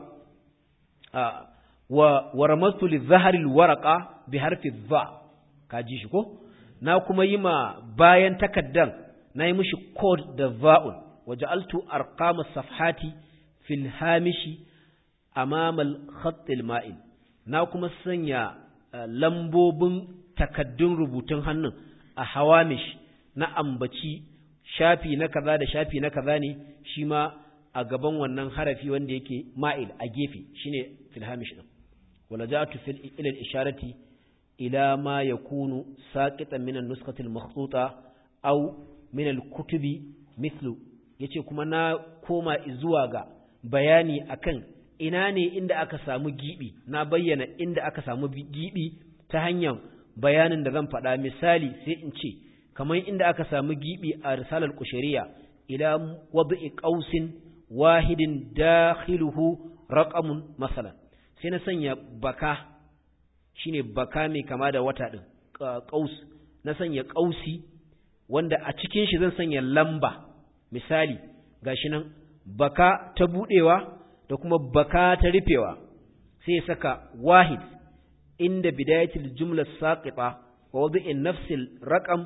wa waramastu li zaharil waraqa bi harfi dha ka ji shi ko na kuma yi ma bayan takaddan na yi mishi code da va'un waja'altu arqama safhati fil hamishi amama al khatt al ma'il na kuma sanya lambobin takaddun rubutun hannun a hawamish na ambaci shafi na kaza da shafi na kaza ne shi ma a gaban wannan harafi wanda yake ma'il a gefe shine fil hamish din wala ja'atu fil ila al isharati ila ma yakunu saqitan min an-nuskhati al-makhtuta aw min al-kutubi mithlu yace kuma na koma zuwa ga bayani akan ina ne inda aka samu gibi na bayyana inda aka samu gibi ta hanyar bayanin da zan faɗa misali sai in ce kamar inda aka samu gibi a risalar kushariya ila wad'i qausin wahidin dakhiluhu raqamun masalan sai na sanya baka shine baka mai kama da wata din qaus na sanya qausi wanda a cikin shi zan sanya lamba misali gashi nan baka ta budewa da kuma baka ta rufewa sai ya saka wahid inda bidayatul jumla saqita wa wad'in nafsil raqam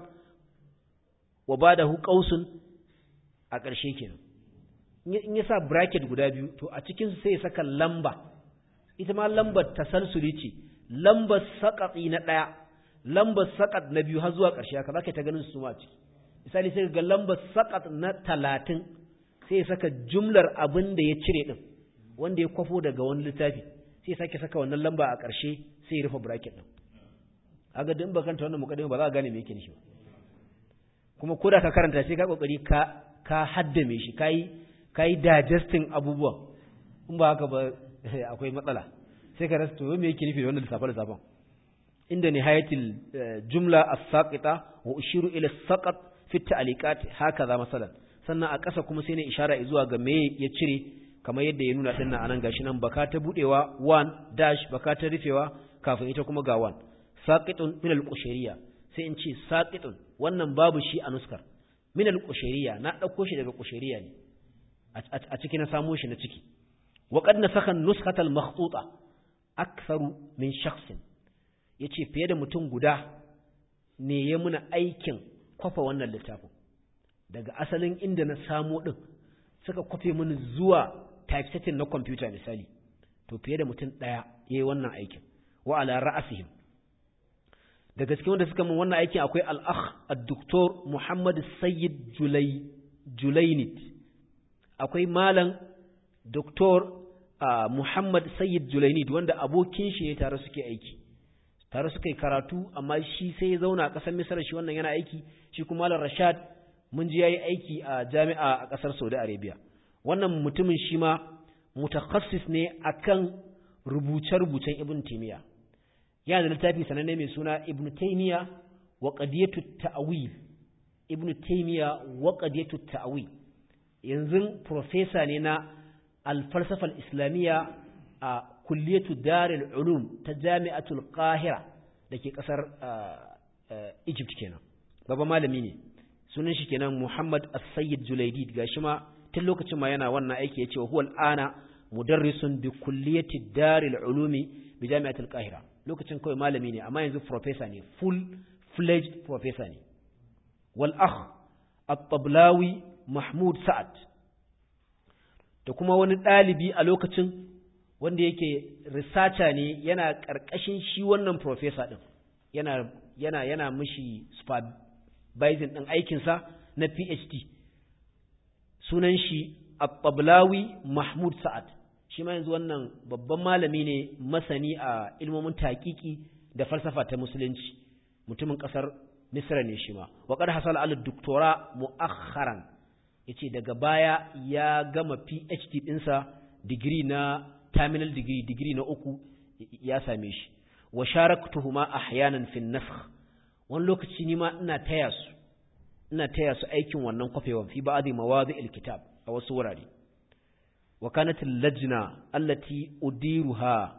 wa badahu qausun a ƙarshe kenan in ya sa bracket guda biyu to a cikin su sai ya saka lamba ita ma lambar tasalsuli ce lambar saqati na daya lambar saqat na biyu har zuwa ƙarshe haka zaka ta ganin su ma ciki misali sai ga lambar saqat na 30 sai ya saka jumlar abin da ya cire din wanda ya kwafo daga wani littafi sai ya sake saka wannan lamba a ƙarshe sai ya rufe bracket din aga din bakanta wannan mukaddima ba za ka gane me yake nishi ba kuma ko da ka karanta sai ka kokari ka ka haddame shi kai kai digesting abubuwan in ba haka ba akwai matsala sai ka rasa to me yake nufi da wannan lissafa lissafan inda nihayatil jumla as-saqita wa ushiru ila as-saqat fi at-ta'liqat hakaza masalan sannan a ƙasa kuma sai ne ishara zuwa ga me ya cire kamar yadda ya nuna dinnan anan gashi nan baka ta budewa 1 dash baka ta rufewa kafin ita kuma ga 1 saqitun min al-qushayriya sai in ce saqitun wannan babu shi a nuskar min al-qushayriya na dauko shi daga qushayriya ne a ciki na samo shi na ciki wa qad nasakha an-nuskhata al-makhtuta aktharu min shakhsin yace fiye da mutum guda ne ya muna aikin kwafa wannan littafin daga asalin inda na samo din suka kwafe mini zuwa typesetting na computer misali to fiye da mutum daya yayi wannan aikin wa ala ra'asihim da gaske wanda suka min wannan aikin akwai al-akh ad-doktor Muhammad Sayyid Julay Julaynit akwai malam doktor Muhammad Sayyid Julaynit wanda abokin shi ne tare suke aiki tare suka yi karatu amma shi sai ya zauna a ƙasar Misra shi wannan yana aiki shi kuma malam Rashad mun ji yayi aiki a jami'a a ƙasar Saudi Arabia wannan mutumin shi ma mutakhassis ne akan rubuce-rubucen Ibn Taymiyyah yana da littafi sananne mai suna Ibn Taymiyyah wa qadiyatu ta'wil Ibn Taymiyyah wa qadiyatu ta'wil yanzu professor ne na al-falsafa al-islamiyya a kulliyatu Darul Ulum ta Jami'atul Qahira dake kasar Egypt kenan baba malami ne sunan shi kenan Muhammad As-Sayyid Julaydid gashi ma tun lokacin ma yana wannan aiki yace wa huwa al-ana mudarrisun bi kulliyati Darul Ulumi bi Jami'atul Qahira lokacin kawai malami ne amma yanzu professor ne full fledged professor ne wal akh at-tablawi mahmud sa'ad da kuma wani dalibi a lokacin wanda yake researcher ne yana karkashin shi wannan professor din yana yana yana mishi supervising din aikin sa na PhD sunan shi at-tablawi mahmud sa'ad shi ma yanzu wannan babban malami ne masani a ilmomin taƙiƙi da falsafa ta musulunci mutumin ƙasar misra ne shi ma wa qad hasala al doktora mu'akharan yace daga baya ya gama PhD ɗinsa digiri na terminal degree digiri na uku ya same shi wa sharaktuhuma ahyanan fi nasakh wani lokaci ni ma ina taya su ina taya su aikin wannan kwafewan fi ba'dhi mawadi'il kitab a wasu wurare وكانت اللجنة التي أديرها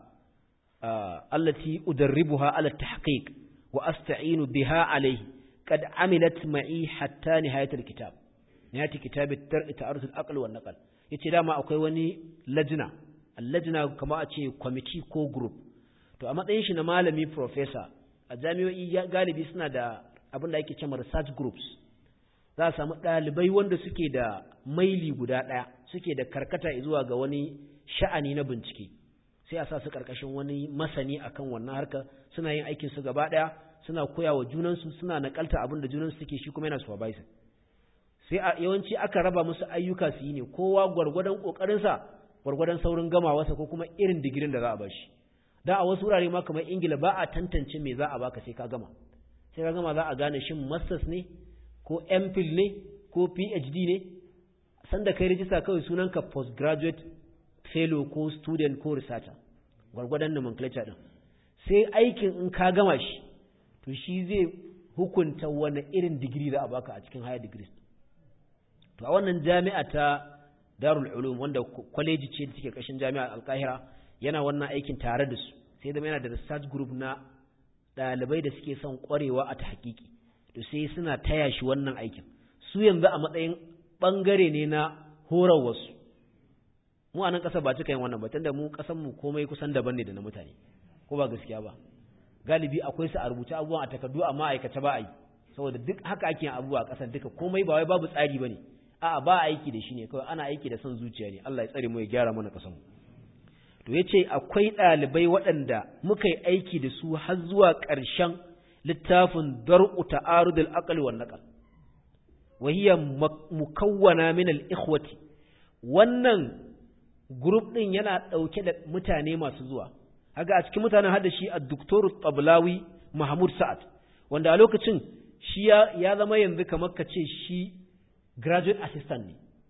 آه التي أدربها على التحقيق وأستعين بها عليه قد عملت معي حتى نهاية الكتاب نهاية كتاب الترء تعرض الأقل والنقل yace dama akwai wani lajina allajina kama a ce kwamiti ko group to a matsayin shi na malami professor a jami'o'i galibi suna da abin da ake cewa research groups za a samu ɗalibai wanda suke da maili guda ɗaya suke da karkata zuwa ga wani sha'ani na bincike sai a sa su karkashin wani masani akan wannan harka suna yin aikin su gaba ɗaya suna koya wa junansu suna nakalta abin da junansu suke shi kuma yana supervisor sai a yawanci aka raba musu ayyuka su yi ne kowa gwargwadon kokarinsa gwargwadon saurin gamawarsa ko kuma irin digirin da za a bashi da a wasu wurare ma kamar ingila ba a tantance me za a baka sai ka gama sai ka gama za a gane shin masters ne ko mphil ne ko phd ne sanda kai rijista kawai sunanka postgraduate fellow ko student ko researcher gwargwadon nomenclature din sai aikin in ka gama shi to shi zai hukunta wani irin digiri za a baka a cikin higher degrees to a wannan jami'a ta Darul Ulum wanda kwaleji ce da take kashin jami'ar Al-Qahira yana wannan aikin tare da su sai zama yana da research group na ɗalibai da suke son ƙwarewa a ta hakiki to sai suna taya shi wannan aikin su yanzu a matsayin ɓangare ne na horar wasu mu a nan ƙasar ba cika yin wannan ba tunda mu ƙasar mu komai kusan daban ne da na mutane ko ba gaskiya ba galibi akwai su a rubuce abubuwan a takardu amma aikace ba a yi saboda duk haka ake yin abubuwa a ƙasar duka komai ba wai babu tsari bane a'a ba aiki da shi ne kawai ana aiki da son zuciya ne Allah ya tsare mu ya gyara mana ƙasar mu to yace akwai ɗalibai waɗanda muka yi aiki da su har zuwa ƙarshen littafin dar'u ta'arudul aqli wan naqal wa hiya mukawwana min al ikhwati wannan group din yana ɗauke da mutane masu zuwa haka a cikin mutanen hada shi a doktoru tablawi mahmud sa'ad wanda a lokacin shi ya zama yanzu kamar ka ce shi graduate assistant ne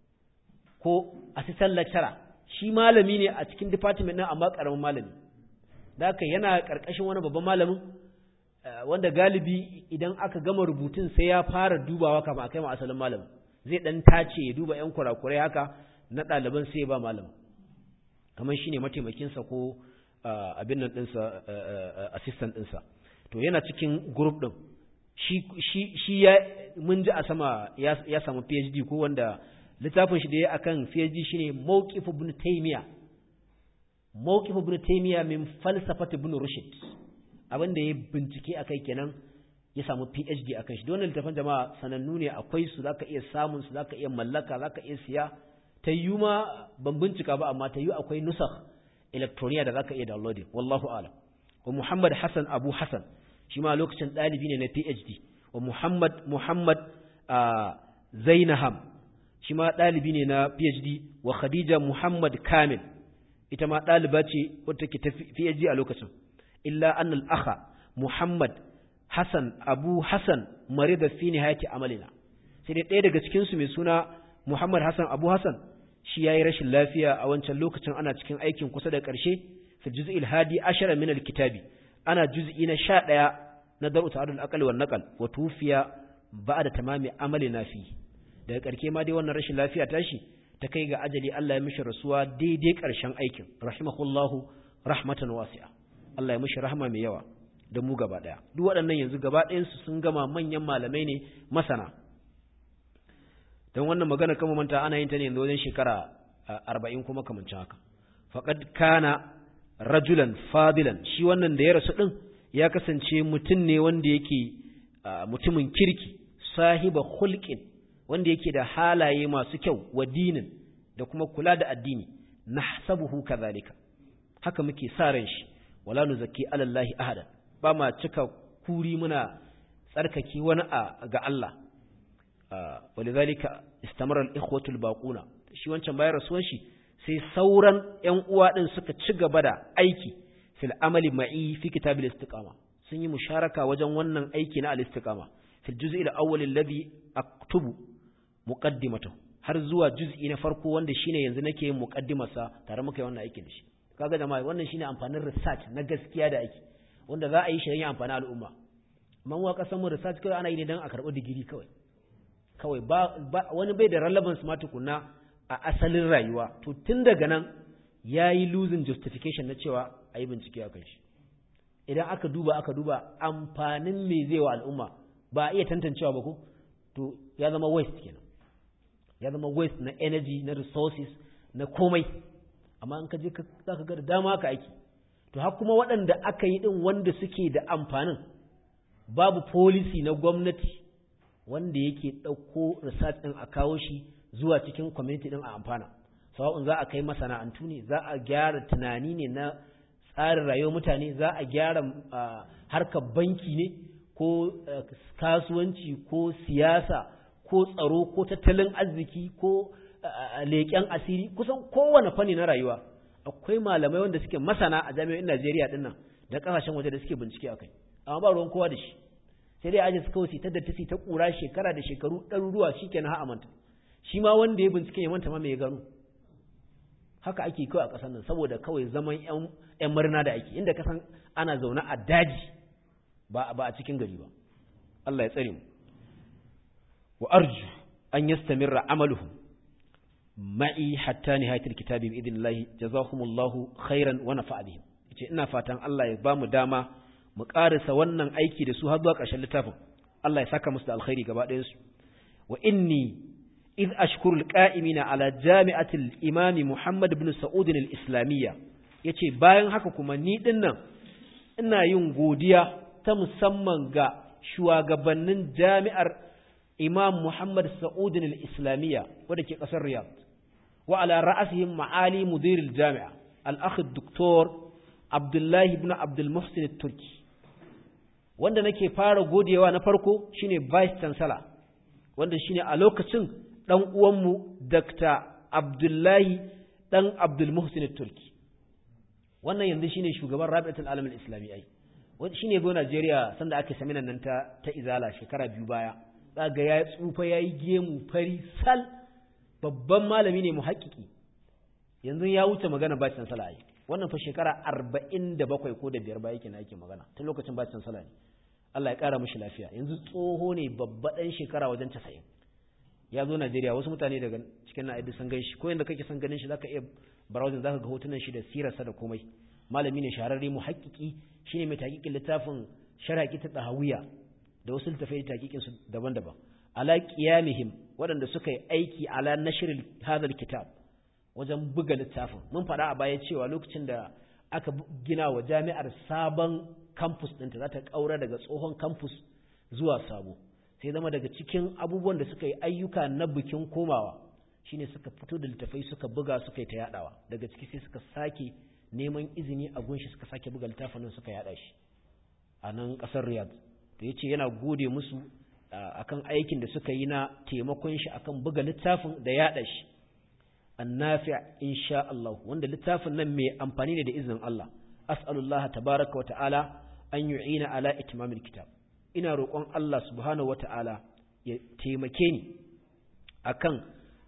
ko assistant lecturer shi malami ne a cikin department ɗin amma ƙaramin malami da haka yana ƙarƙashin wani babban malamin wanda galibi idan aka gama rubutun sai ya fara dubawa kafin a kai ma asalin malamin zai ɗan tace ya duba 'yan kurakurai haka na ɗaliban sai ya ba malamin kamar shi ne mataimakinsa ko abin nan ɗinsa assistant ɗinsa to yana cikin group ɗin shi ya mun ji a sama ya samu phd ko wanda littafin shi da ya akan phd shine mawqif ibn taymiya mawqif ibn taymiya min falsafat ibn rushd abin da ya bincike akai kenan ya samu phd akan shi don littafin jama'a sanannu ne akwai su zaka iya samun su zaka iya mallaka zaka iya siya ta yi ma ban bincika ba amma ta yi akwai nusakh electroniya da zaka iya downloading wallahu a'lam wa Muhammad Hassan Abu Hassan shi ma lokacin dalibi ne na PhD wa Muhammad Muhammad Zainaham shi ma dalibi ne na PhD wa Khadija Muhammad Kamil ita ma daliba ce wadda take ta PhD a lokacin illa anna al-akha Muhammad Hassan Abu Hassan marida fi nihayati amalina sai dai ɗaya daga cikin su mai suna Muhammad Hassan Abu Hassan shi yayi rashin lafiya a wancan lokacin ana cikin aikin kusa da ƙarshe fi juz'il hadi ashara min alkitabi ana juz'i na 11 na daru ta'adul aqli wan naqal wa tufiya ba'da tamami amalina fi daga ƙarshe ma dai wannan rashin lafiya tashi ta kai ga ajali Allah ya mishi rasuwa daidai ƙarshen aikin rahimahullahu rahmatan wasi'a Allah ya mishi rahma mai yawa da mu gaba daya duk waɗannan yanzu gaba ɗayan su sun gama manyan malamai ne masana don wannan magana kama manta ana yin ta ne yanzu wajen shekara arba'in kuma kamancin haka faƙad kana rajulan fadilan shi wannan da ya rasu ɗin ya kasance mutum ne wanda yake mutumin kirki sahiba hulƙin wanda yake da halaye masu kyau wa dinin da kuma kula da addini nahsabuhu kadhalika haka muke sa ran shi wala nuzakki alallahi ahada ba ma cika kuri muna tsarkake wani ga Allah ولذلك استمر الإخوة الباقون shi wancan bayan rasuwan shi sai sauran ƴan uwa din suka ci gaba da aiki fil amali ma'i fi kitab al-istiqama sun yi musharaka wajen wannan aiki na al-istiqama fil juz'i al-awwal alladhi aktubu muqaddimatahu har zuwa juz'i na farko wanda shine yanzu nake yin muqaddimarsa tare muka yi wannan aikin da shi kaga jama'a wannan shine amfanin research na gaskiya da ake wanda za a yi shi don amfani al'umma amma mu kasan mu research kawai ana yi ne don a karɓi digiri kawai kawai ba wani bai da relevance ma tukunna a asalin rayuwa to tun daga nan ya yi losing justification na cewa a yi bincike a kan shi idan aka duba aka duba amfanin me zai wa al'umma ba a iya tantancewa ba ko to ya zama waste kenan ya zama waste na energy na resources na komai amma in ka je za ka ga da dama aka aiki to har kuma waɗanda aka yi ɗin wanda suke da amfanin babu policy na gwamnati wanda yake ɗauko research ɗin a kawo shi zuwa cikin community ɗin a amfana sawa'un za a kai masana'antu ne za a gyara tunani ne na tsarin rayuwar mutane za a gyara harkar banki ne ko kasuwanci ko siyasa ko tsaro ko tattalin arziki ko leƙen asiri kusan kowane fanni na rayuwa akwai malamai wanda suke masana a jami'o'in Najeriya ɗin nan da ƙasashen waje da suke bincike akai amma ba ruwan kowa da shi sai dai aje su kawai su ta dattasi ta kura shekara da shekaru ɗaruruwa shi kenan ha manta shi ma wanda ya bincike ya manta ma mai ya gano haka ake kawai a ƙasar nan saboda kawai zaman ƴan murna da ake inda kasan ana zaune a daji ba ba a cikin gari ba Allah ya tsare mu wa arju an yastamirra amaluhum ma'i hatta nihayatil kitabi bi idnillahi jazahumullahu khairan wa nafa'a bihim ce ina fatan Allah ya ba mu dama mu ƙarisa wannan aiki da su har zuwa ƙarshen littafin Allah ya saka musu da alkhairi gaba ɗayan su wa inni إذ أشكر القائمين على جامعة الإمام محمد بن سعود الإسلامية yace bayan haka kuma ni din nan ina yin godiya ta musamman ga shugabannin jami'ar Imam Muhammad Sa'ud al-Islamiyya wadda ke kasar Riyadh wa ala ra'asihim ma'ali mudir al-jami'a al-akh Dr. Abdullah ibn Abdul Muhsin al-Turki wanda nake fara godewa na farko shine vice chancellor wanda shine a lokacin ɗan uwanmu Dr. Abdullahi ɗan Abdul Muhsin Turki wannan yanzu shine shugaban Rabi'atul Alam al-Islami ai wanda shine go Najeriya sanda ake saminan nan ta ta Izala shekara biyu baya ga ya tsufa yayi gemu fari sal babban malami ne muhakkiki yanzu ya wuce magana bacin sala ai wannan fa shekara 47 ko da biyar baya yake na yake magana tun lokacin bacin sala ne Allah ya kara mishi lafiya yanzu tsoho ne babba dan shekara wajen 90 ya zo Najeriya wasu mutane daga cikin na'adi sun gan shi ko yanda kake son ganin shi zaka iya browsing zaka ga hotunan shi da sirarsa da komai malami ne shahararre mu haƙiƙi shine mai taƙiƙin littafin sharaki ta dahawiya da wasu littafai taƙiƙin su daban-daban ala qiyamihim waɗanda suka yi aiki ala nashr hadha kitab wajen buga littafin mun faɗa a baya cewa lokacin da aka gina wa jami'ar sabon campus ɗinta za ta ƙaura daga tsohon campus zuwa sabo sai zama daga cikin abubuwan da suka yi ayyuka na bikin komawa shine suka fito da littafai suka buga suka yi ta yadawa daga ciki sai suka sake neman izini a gunshi suka sake buga littafin nan suka yada shi a nan kasar Riyadh da yace yana gode musu akan aikin da suka yi na taimakon shi akan buga littafin da yada shi annafi' insha Allah wanda littafin nan mai amfani ne da izinin Allah as'alullah tabaaraka wa ta'ala an yu'ina ala itmamil kitab ina roƙon Allah subhanahu wata'ala ya taimake ni akan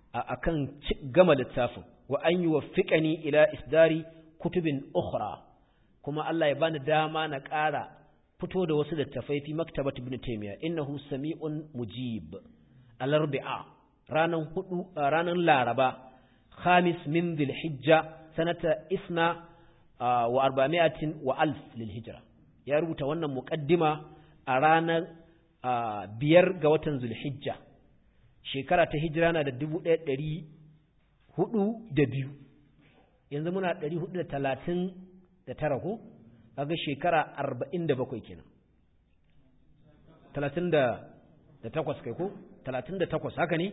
akan gama littafin wa an yuwaffiqani ila isdari kutubin ukhra kuma Allah ya bani dama na ƙara fito da wasu littafai fi maktabat ibn taymiya innahu sami'un mujib al-arbi'a ranan hudu ranan laraba khamis min dhil hijja sanata isna wa arba'mi'atin wa alf lil hijra ya rubuta wannan muqaddima a ranar biyar ga watan zulhijja shekara ta hijira na da dubu ɗaya ɗari hudu da biyu yanzu muna ɗari hudu da talatin da tara ko kaga shekara arba'in da bakwai kenan talatin da takwas kai ko talatin da takwas haka ne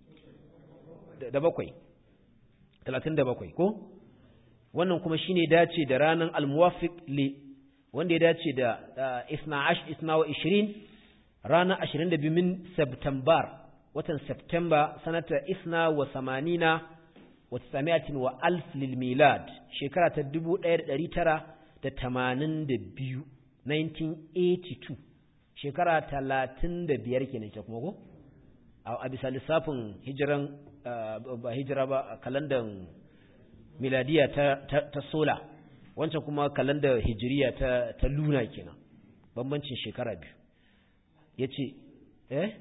da bakwai talatin da bakwai ko wannan kuma shine dace da ranar almuwafiq li wanda ya dace da isna ash isna wa ishirin ranar ashirin da biyu min september watan september sanata isna wa samanina wa tsamiyatin wa alf lil milad shekara ta dubu ɗaya da ɗari tara da tamanin da biyu 1982 shekara talatin da biyar kenan ke kuma ko a bisa lissafin hijiran ba hijira ba kalandan miladiya ta sola wancan kuma kalandar hijiriya ta, ta luna kenan bambancin shekara biyu ya ce eh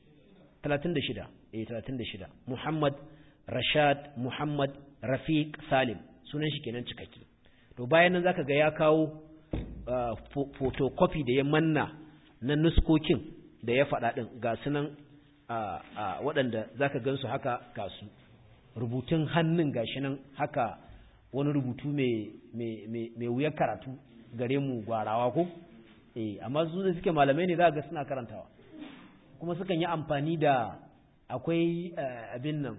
36 eh 36 muhammad rashad muhammad rafiq salim sunan shi kenan cikakke to bayan nan zaka ga ya kawo uh, photocopy da ya manna na nuskokin da ya faɗa ɗin ga sunan uh, uh, waɗanda zaka gansu haka ga su rubutun hannun gashi nan haka wani rubutu mai wuyar karatu gare mu gwarawa ko eh amma su da suke malamai ne za ga suna karantawa kuma sukan yi amfani da akwai abin nan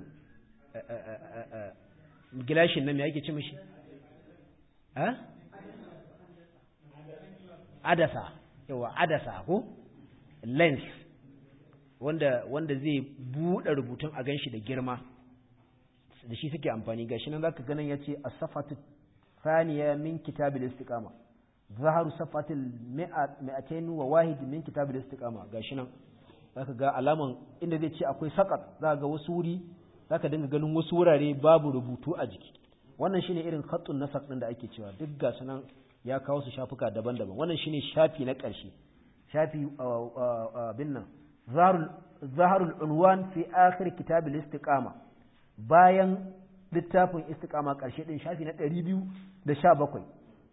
gilashin nan me ake ci mishi ha adasa yawa adasa ko lens wanda wanda zai buɗe rubutun a ganshi da girma da shi suke amfani gashi nan zaka ganin yace as-safatu thaniya min kitab al-istiqama zaharu safatil mi'atayn wa wahid min kitab al-istiqama gashi nan zaka ga alaman inda zai ce akwai sakat zaka ga wasu wuri zaka dinga ganin wasu wurare babu rubutu a jiki wannan shine irin khattun nasaq din da ake cewa duk gasu nan ya kawo su shafuka daban-daban wannan shine shafi na ƙarshe shafi bin nan zaharul unwan fi akhir kitab al-istiqama bayan littafin istiqama ƙarshe ɗin shafi na ɗari biyu da sha bakwai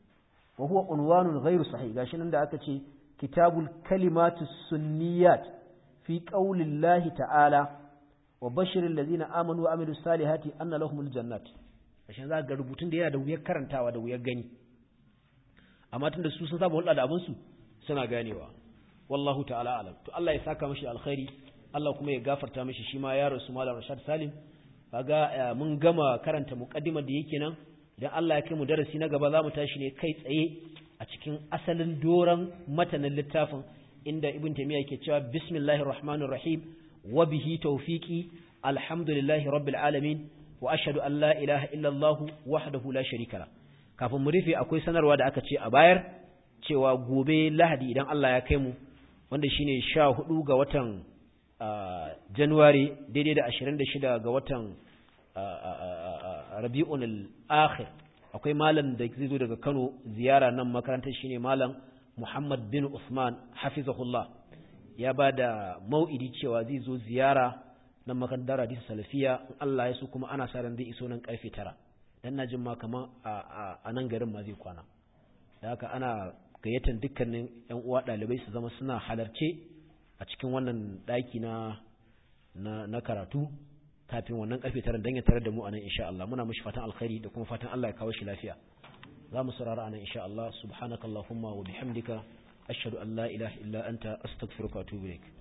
wa huwa unwanun ghairu sahih gashi nan da aka ce kitabul kalimatu sunniyat fi qaulillahi ta'ala wa bashiril ladina amanu wa amilus salihati anna lahumul jannat gashin za ga rubutun da yana da wuyar karantawa da wuyar gani amma tunda su sun saba hulɗa da abin su suna ganewa wallahu ta'ala alam to Allah ya saka mishi alkhairi Allah kuma ya gafarta mishi shi ma ya rasu malam Rashad Salim kaga mun gama karanta muqaddimar da yake nan idan Allah ya kai mu darasi na gaba zamu tashi ne kai tsaye a cikin asalin doran matanin littafin inda Ibn Taymiyyah yake cewa bismillahir rahmanir rahim wa bihi tawfiqi alhamdulillahi rabbil alamin wa ashhadu an la ilaha illa Allah wahdahu la sharika la kafin mu rufe akwai sanarwa da aka ce a bayar cewa gobe Lahadi idan Allah ya kai mu wanda shine 14 ga watan Januwari daidai da 26 ga watan Rabi'un al-Akhir akwai malam da zai zo daga Kano ziyara nan makarantar shine malam Muhammad bin Usman hafizahullah ya ba da mau'idi cewa zai zo ziyara nan makarantar hadisi salafiya in Allah ya so kuma ana sa ran zai iso nan karfe 9 dan na jin ma kaman a nan garin ma zai kwana da haka ana gayyatar dukkanin yan uwa dalibai su zama suna halarce a cikin wannan daki na na karatu kafin wannan karfe tara dan ya tare da mu anan insha Allah muna mishi fatan alkhairi da kuma fatan Allah ya kawo shi lafiya za mu saurara anan insha Allah subhanakallahumma wa bihamdika ashhadu an la ilaha illa anta astaghfiruka wa atubu ilaik